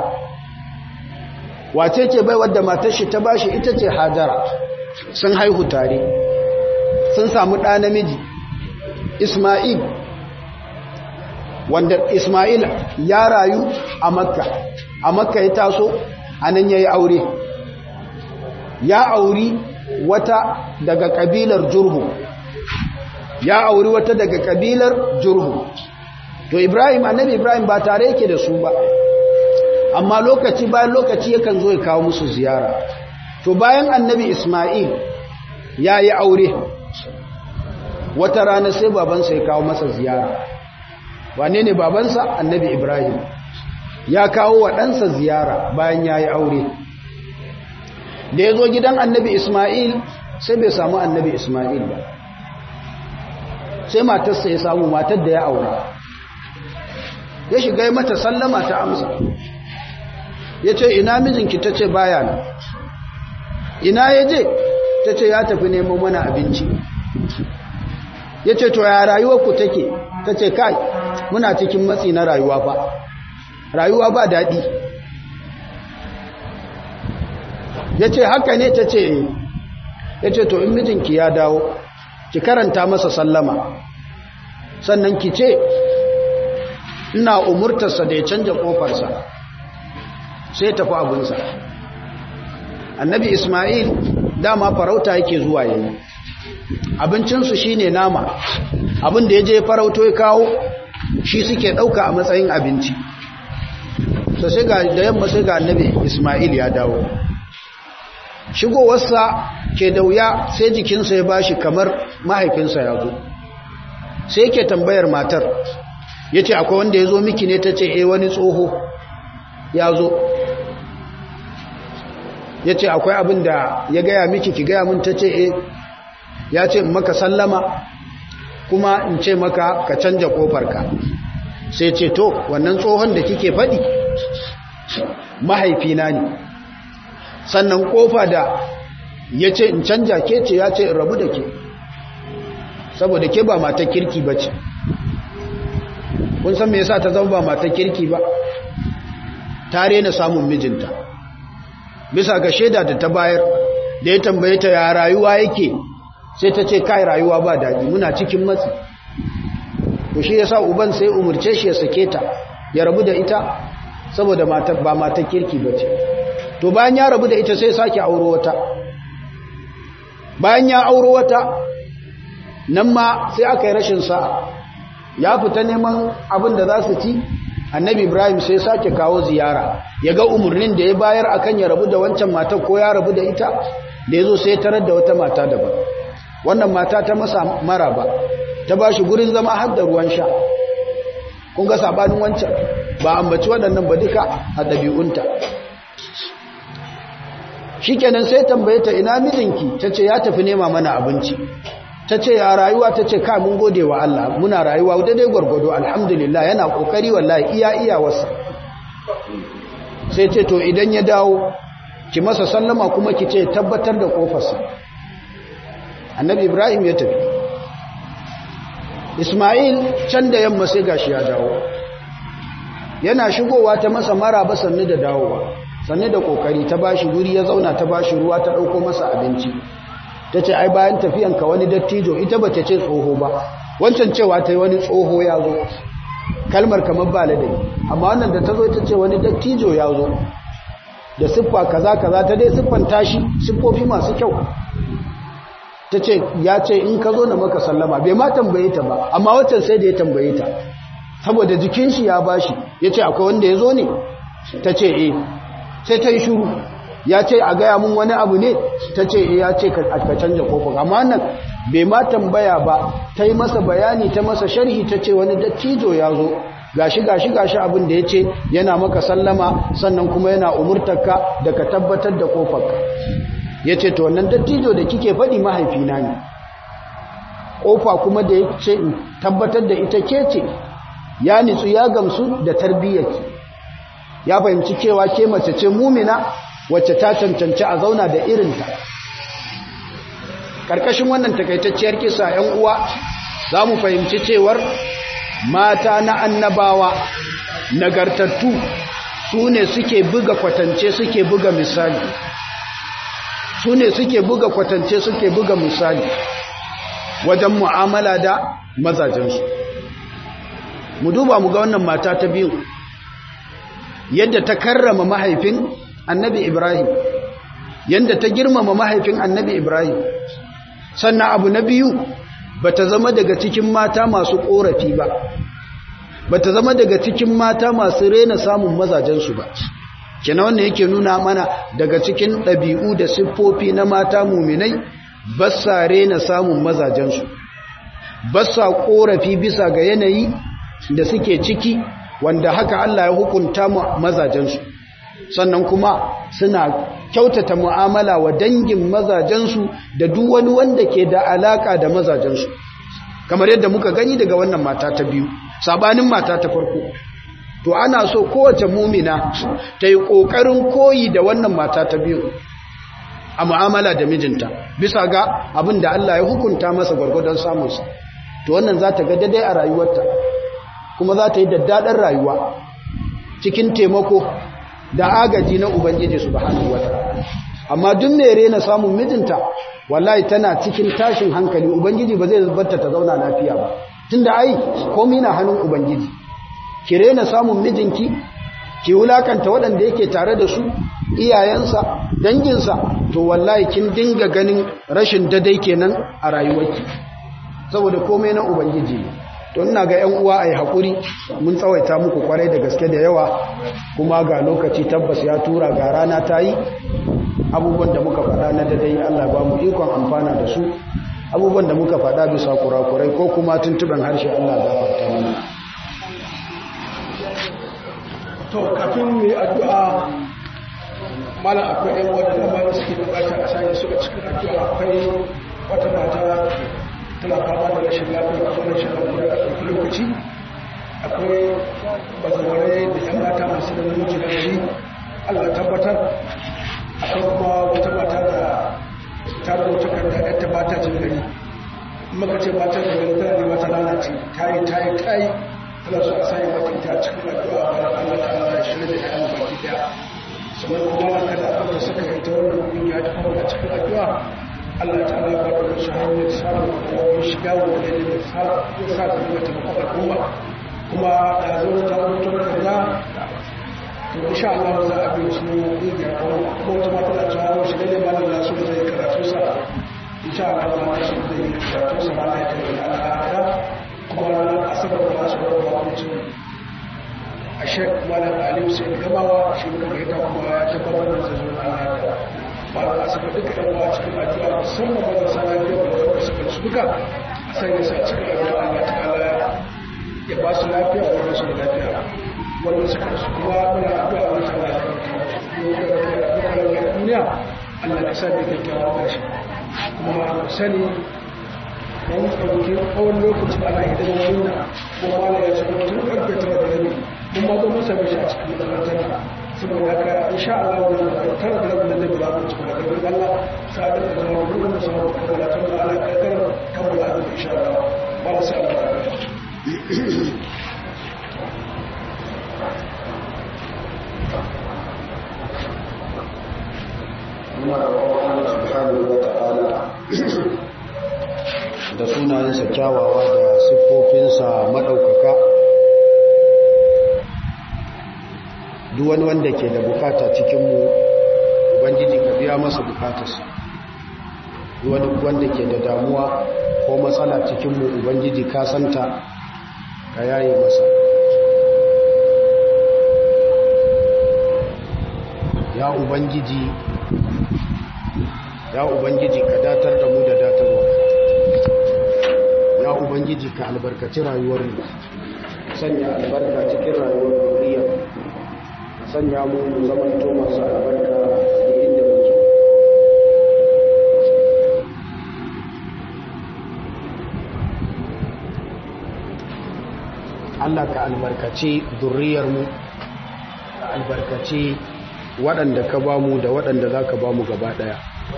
wace ce baiwar da matarsa ta bashi ita ce hajara sun haihu tare sun samu ɗa namiji isma'il wanda isma'il ya rayu a makka a makka ya taso a nan ya yi aure ya auri wata daga kabilar jurhu ya auri wata daga kabilar jurhu to ibrahim annabi ibrahim ba tare yake da su ba amma lokaci bayan lokaci yakan zo ya kawo musu ziyara to bayan annabi isma'il ya yi aure wata rana sai babansa ya kawo masa ziyara wane ne babansa annabi ibrahim ya kawo wa ɗansa ziyara bayan ya yi aure da ya zo gidan annabi Ismail sai bai samu annabi Ismail ba sai matarsa ya samu matar da ya aura ya shiga yi mata sallama ta amsa ya ce ina mijinki ta ce baya na ina ya je ta ce ya tafi neman mana abinci ya ce to ya rayuwarku take ta ce kai muna cikin matsi na rayuwa ba rayuwa ba daɗi ya ce haka ne ta ce ya ce to in mijinki ya dawo ki karanta masa sallama sannan ki ce ina umurtarsa da ya canja kofarsa sai tafi abinsa annabi ismail dama farauta yake zuwa yayi abincinsu shine nama abin da ya je farauto ya kawo shi suke ɗauka a matsayin abinci sai ga da yamma sai ga annabi ismail ya dawo shigowarsa ke da wuya sai jikinsa ya bashi kamar mahaifinsa ya zo sai yake tambayar matar ya ce akwai wanda ya zo miki ne ta ce e wani tsoho ya zo ya ce akwai abin da ya gaya miki ki gaya min ta ce e ya ce maka sallama kuma in ce maka ka canja kofarka sai ce to wannan tsohon da kike faɗi mahaifina ne sannan kofa da ya ce in canja ke ce ya ce in rabu da ke saboda ke ba mata kirki ba ce kun san me yasa ta zama ba mata kirki ba ta rena samun mijinta bisa ga shaida da ta bayar da ya tambaye ta ya rayuwa yake sai ta ce kai rayuwa ba daɗi muna cikin matsi to shi yasa uban sai umurce shi ya sake ta ya rabu da ita saboda ba mata kirki ba ce to bayan ya rabu da ita sai sake auro wata bayan ya auro wata nan ma sai aka yi rashin sa'a ya fita neman abin da za su ci annabi ibrahim sai sake kawo ziyara ya ga umarnin da ya bayar akan ya rabu da wancan mata ko ya rabu da ita da ya zo sai tarar da wata mata daban wannan mata ta masa mara ba ta ba shi gurin zama har da ruwan sha kun ga sabanin wancan ba ambaci waɗannan ba duka a ɗabi'unta shikenan sai tambaye ta ina mijinki tace ya tafi nema mana abinci tace ya rayuwa tace ka mun gode wa Allah muna rayuwa daidai gurgudu alhamdulillah yana kokari wallahi iya iya wasa sai ce to idan ya dawo ki masa sallama kuma ki ce tabbatar da kofarsa annabi ibrahim ya tafi isma'il can da yamma sai gashi ya dawo yana shigowa ta masa maraba sannu da dawowa sannu da kokari ta bashi guri ya zauna ta bashi ruwa ta dauko masa abinci ta ce ai bayan tafiyanka wani dattijo ita ba ta ce tsoho ba wancan cewa ta yi wani tsoho ya zo kalmar kamar ba ladai amma wannan da ta zo ta ce wani dattijo ya zo da siffa kaza kaza ta dai siffan tashi siffofi masu kyau ta ce ya ce in ka zo na maka sallama bai ma tambaye ta ba amma wancan sai da ya tambaye ta saboda jikin shi ya bashi ya ce akwai wanda ya zo ne ta ce eh sai ta yi shuru ya ce a gaya mun wani abu ne ta ce ya ce ka canja kofar amma nan bai ma tambaya ba ta yi masa bayani ta masa sharhi ta ce wani dattijo ya zo gashi gashi gashi abin da ya ce yana maka sallama sannan kuma yana umurtarka da ka tabbatar da kofarka ya ce to wannan dattijo da kike faɗi mahaifina ne ƙofa kuma da ya ce tabbatar da ita ke ce ya nitsu ya gamsu da tarbiyyarki ya fahimci cewa ke mace ce mumina wacce ta cancanci a zauna da irinta ƙarƙashin wannan takaitacciyar kisa 'yan uwa za mu fahimci cewar mata na annabawa nagartattu su ne suke buga kwatance suke buga misali su ne suke buga kwatance suke buga misali wajen mu'amala da mazajensu mu duba mu ga wannan mata ta biyu yadda ta karrama mahaifin annabi ibrahim yadda ta girmama mahaifin annabi ibrahim sannan abu na biyu bata zama daga cikin mata masu korafi ba bata zama daga cikin mata masu rena samun mazajensu ba kina wannan yake nuna mana daga cikin ɗabi'u da siffofi na mata muminai ba sa rena samun mazajensu ba sa korafi bisa ga yanayi da suke ciki wanda haka Allah ya hukunta mazajensu sannan kuma suna kyautata mu'amala wa dangin mazajensu da duk wani wanda ke da alaka da mazajensu kamar yadda muka gani daga wannan mata ta biyu sabanin mata ta farko to ana so kowace mumina ta yi ƙoƙarin koyi da wannan mata ta biyu a mu'amala da mijinta bisa ga abin da Allah ya hukunta masa gwargwadon samunsa to wannan za ta ga daidai a rayuwarta kuma za ta yi daddaɗar rayuwa cikin taimako da agaji na Ubangiji subhanahu wataala amma duk mai rena samun mijinta wallahi tana cikin tashin hankali Ubangiji ba zai zubarta ta zauna lafiya ba tunda ai komai na hannun Ubangiji ki rena samun mijinki ki wulakanta waɗanda yake tare da su iyayensa danginsa to wallahi kin dinga ganin rashin dadai kenan a rayuwarki saboda komai na Ubangiji ne to ina ga ƴan uwa ai hakuri mun tsawaita muku kwarai da gaske da yawa kuma ga lokaci tabbas ya tura ga rana ta yi abubuwan da muka faɗa na dadai Allah ba mu ikon amfana da su abubuwan da muka faɗa bisa kurakurai ko kuma tuntuban harshe Allah ya gafarta mana to kafin mu yi addu'a malam akwai ƴan wadda da ba suke bukata a sanya su a cikin addu'a akwai wata mata tana fama da rashin lafiya a kuma rashin lafiya a ɗauki lokaci akwai bazawarai da ‘yan mata masu da namiji da shi allah tabbatar akwai kuma wata mata da ta rubuta kanta ‘yar ta bata jin gari maka ce bata jin gari tana nema ta lalace ta yi ta yi ta yi tana so a sanya mata ita cikin addu'a a allah ta allah ya shirya da ‘yan baki daya sannan kuma kada a ɗauka saka ita wannan ƙungiya ta fara cikin addu'a Allah ta ala ba da su hanyar samun kuma shiga wanda ne da sa sa ta kuma ta kuma al'umma kuma da zo ta rubuto da to insha Allah za a bi su ne ga kuma wata mata da ta shi ne malam na so zai karatu sa insha Allah za ta shi zai karatu sa ba ta da al'ada kuma ranar asabar da su da mutum a shek malam alim sai gamawa shi ne ga kuma ya tabbatar da zai zo Allah ba da su duka ɗan uwa cikin addu'a musamman ba da sa lafiya da wanda suka su duka a sanya su a cikin addu'a Allah ta'ala ya ba su lafiya da wanda su da lafiya wanda suka su kuma muna addu'a Allah ta'ala ya kawo duniya Allah ya sa da kyakkyawa ƙarshe kuma sani dan ɗauki tsawon lokaci ana idan wani kuma wani ya ce tun ƙarfe tara da rabi mun ma zo masa mishi a cikin makarantar saboda haka insha Allah wannan tara da rabin da ba mu cikin da Allah sai da zama gurin da sama da Allah ta Allah ka kar kammala da insha Allah ba mu sai Allah da sunayensa kyawawa da siffofinsa maɗaukaka duk wani wanda ke da bukata cikinmu ubangiji ka biya masa bukatarsa duk wani wanda ke da damuwa ko matsala cikinmu ubangiji ka santa ka yaye masa ya ubangiji ya ubangiji ka datar da mu da datarwa ya ubangiji ka albarkaci rayuwar mu sanya albarka cikin rayuwar duniya sanya mu mu zamanto masu albarka da inda muke Allah ka albarkaci mu ka albarkaci waɗanda ka bamu da waɗanda za ka bamu gaba ɗaya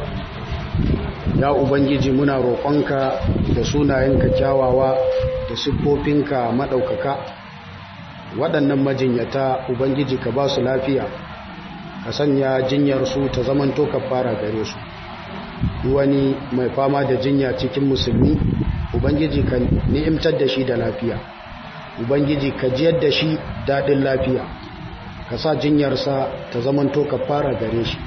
ya ubangiji muna roƙonka da sunayenka kyawawa da siffofinka maɗaukaka waɗannan majinyata ubangiji ka ba su lafiya ka sanya jinyarsu ta zamanto ka fara gare su wani mai fama da jinya cikin musulmi ubangiji ka ni'imtar da shi da lafiya ubangiji ka jiyar da shi daɗin lafiya ka sa jinyarsa ta zamanto ka fara gare shi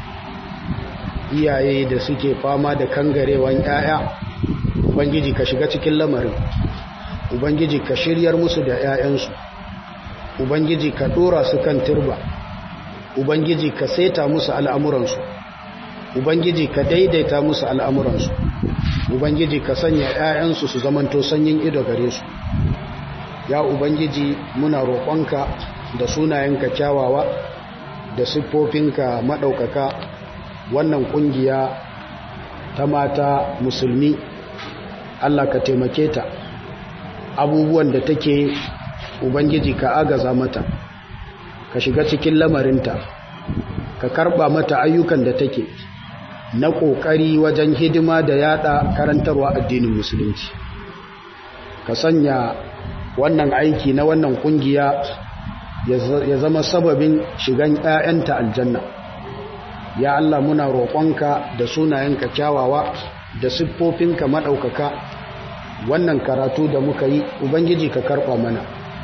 iyaye da suke fama da kangarewan 'ya'ya ubangiji ka shiga cikin lamarin ubangiji ka shiryar musu da 'ya'yansu ubangiji ka dora su kan turba ubangiji ka saita musu al'amuransu ubangiji ka daidaita musu al'amuransu ubangiji ka sanya 'ya'yansu su zamanto sanyin ido gare su ya ubangiji muna roƙonka da sunayenka kyawawa da siffofinka maɗaukaka wannan ƙungiya ta mata musulmi Allah ka taimake ta abubuwan da take ubangiji ka agaza mata ka shiga cikin lamarinta ka karba mata ayyukan da take na kokari wajen hidima da yada karantarwa addinin musulunci ka sanya wannan aiki na wannan kungiya ya zama sababin shigan 'ya'yanta aljanna ya Allah muna roƙonka da sunayenka kyawawa da siffofinka maɗaukaka wannan karatu da muka yi ubangiji ka karɓa mana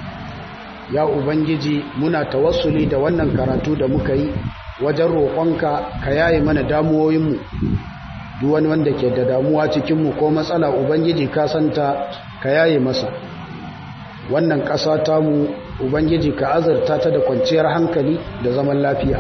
ya ubangiji muna tawassuli da wannan karatu da muka yi wajen roƙonka ka yaye mana damuwoyinmu duk wani wanda ke da damuwa cikinmu ko matsala ubangiji ka santa ka yaye masa wannan ƙasa tamu ubangiji ka azurta ta da kwanciyar hankali da zaman lafiya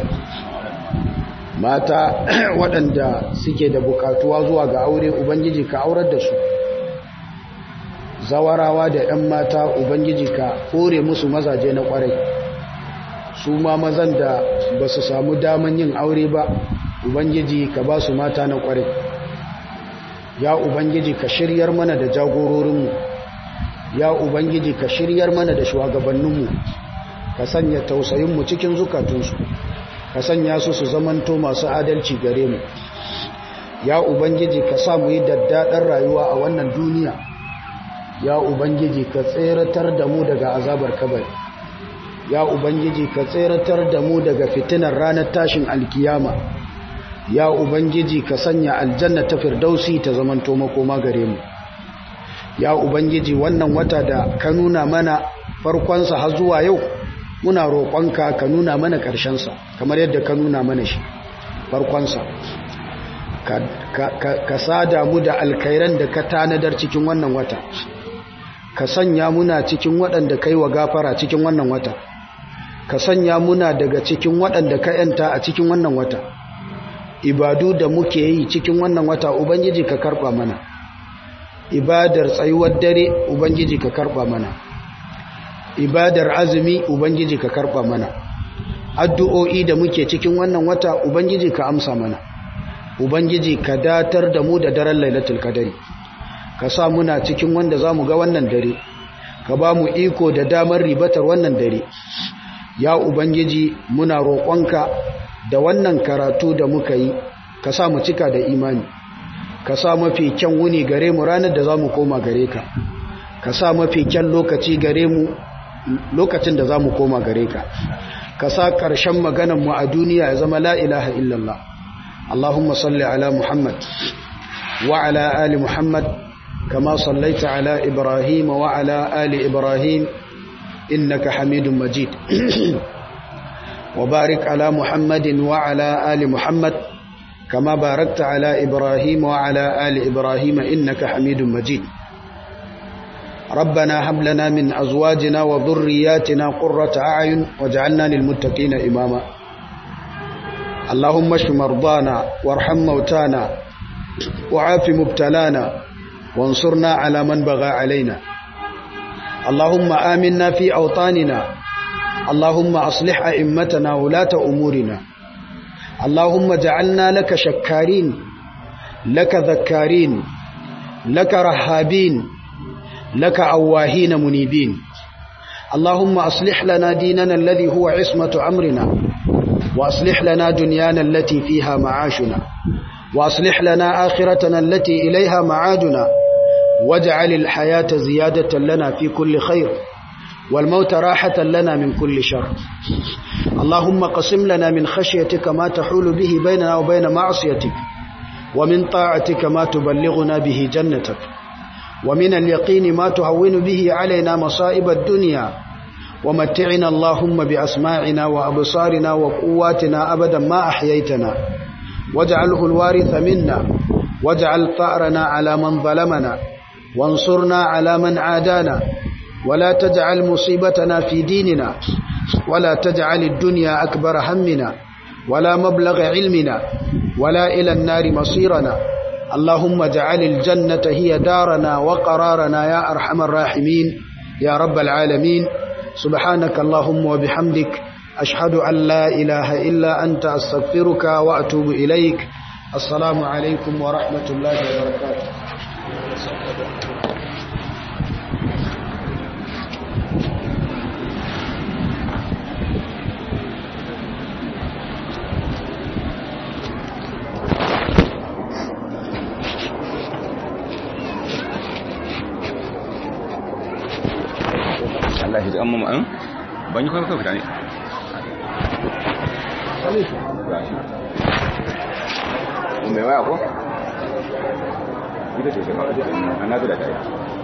mata waɗanda suke da bukatuwa zuwa ga aure ubangiji ka aurar da su zawarawa da 'yan mata ubangiji ka kore musu mazaje na kwarai su ma mazan da ba su samu daman yin aure ba ubangiji ka ba su mata na kwarai ya ubangiji ka shiryar mana da jagororinmu ya ubangiji ka shiryar mana da shugabanninmu ka sanya tausayinmu cikin zukatunsu ka sanya su su zamanto masu adalci gare mu ya ubangiji ka sa mu yi daddaɗar rayuwa a wannan duniya ya ubangiji ka tseratar da mu daga azabar kabari ya ubangiji ka tseratar da mu daga fitinar ranar tashin alkiyama ya ubangiji ka sanya aljanna ta firdausi ta zamanto makoma gare mu ya ubangiji wannan wata da ka nuna mana farkonsa har zuwa yau muna roƙonka ka nuna mana ƙarshensa kamar yadda ka nuna mana shi farkonsa ka sada mu da alkairan da ka tanadar cikin wannan wata ka sanya muna cikin waɗanda kai wa gafara cikin wannan wata ka sanya muna daga cikin waɗanda ka yanta a cikin wannan wata ibadu da muke yi cikin wannan wata ubangiji ka karɓa mana ibadar tsayuwar dare ubangiji ka karɓa mana ibadar azumi ubangiji ka karɓa mana addu'o'i da muke cikin wannan wata ubangiji ka amsa mana ubangiji ka datar da mu da daren lailatul qadari ka sa muna cikin wanda za mu ga wannan dare ka ba mu iko da damar ribatar wannan dare ya ubangiji muna roƙonka da wannan karatu da muka yi ka sa mu cika da imani ka sa mafi kyan wuni gare mu ranar da za mu koma gare ka ka sa mafi kyan lokaci gare mu lokacin da za mu koma gare ka ka sa ƙarshen maganarmu a duniya ya zama la ilaha illallah Allahumma salli ala Muhammad wa ala ali Muhammad kama sallaita ala Ibrahim wa ala ali Ibrahim innaka Hamidum Majid wa barik ala Muhammadin wa ala ali Muhammad kama barakta ala Ibrahim wa ala ali Ibrahim innaka Hamidum Majid ربنا هب لنا من أزواجنا وذرياتنا قرة أعين واجعلنا للمتقين إماما اللهم اشف مرضانا وارحم موتانا وعاف مبتلانا وانصرنا على من بغى علينا اللهم آمنا في أوطاننا اللهم أصلح أئمتنا ولاة أمورنا اللهم جعلنا لك شكارين لك ذكارين لك رهابين لك أواهين منيبين اللهم أصلح لنا ديننا الذي هو عصمة أمرنا وأصلح لنا دنيانا التي فيها معاشنا وأصلح لنا آخرتنا التي إليها معادنا واجعل الحياة زيادة لنا في كل خير والموت راحة لنا من كل شر اللهم قسم لنا من خشيتك ما تحول به بيننا وبين معصيتك ومن طاعتك ما تبلغنا به جنتك ومن اليقين ما تهون به علينا مصائب الدنيا ومتعنا اللهم بأسماعنا وأبصارنا وقواتنا أبدا ما أحييتنا واجعله الوارث منا واجعل ثأرنا على من ظلمنا وانصرنا على من عادانا ولا تجعل مصيبتنا في ديننا ولا تجعل الدنيا أكبر همنا ولا مبلغ علمنا ولا إلى النار مصيرنا اللهم اجعل الجنة هي دارنا وقرارنا يا أرحم الراحمين يا رب العالمين سبحانك اللهم وبحمدك أشهد أن لا إله إلا أنت أستغفرك وأتوب إليك السلام عليكم ورحمة الله وبركاته Allah ya ji amma ma'an ban yi kawai kawai fita ne mai waya ko? ita ce shekaru a na da ta yi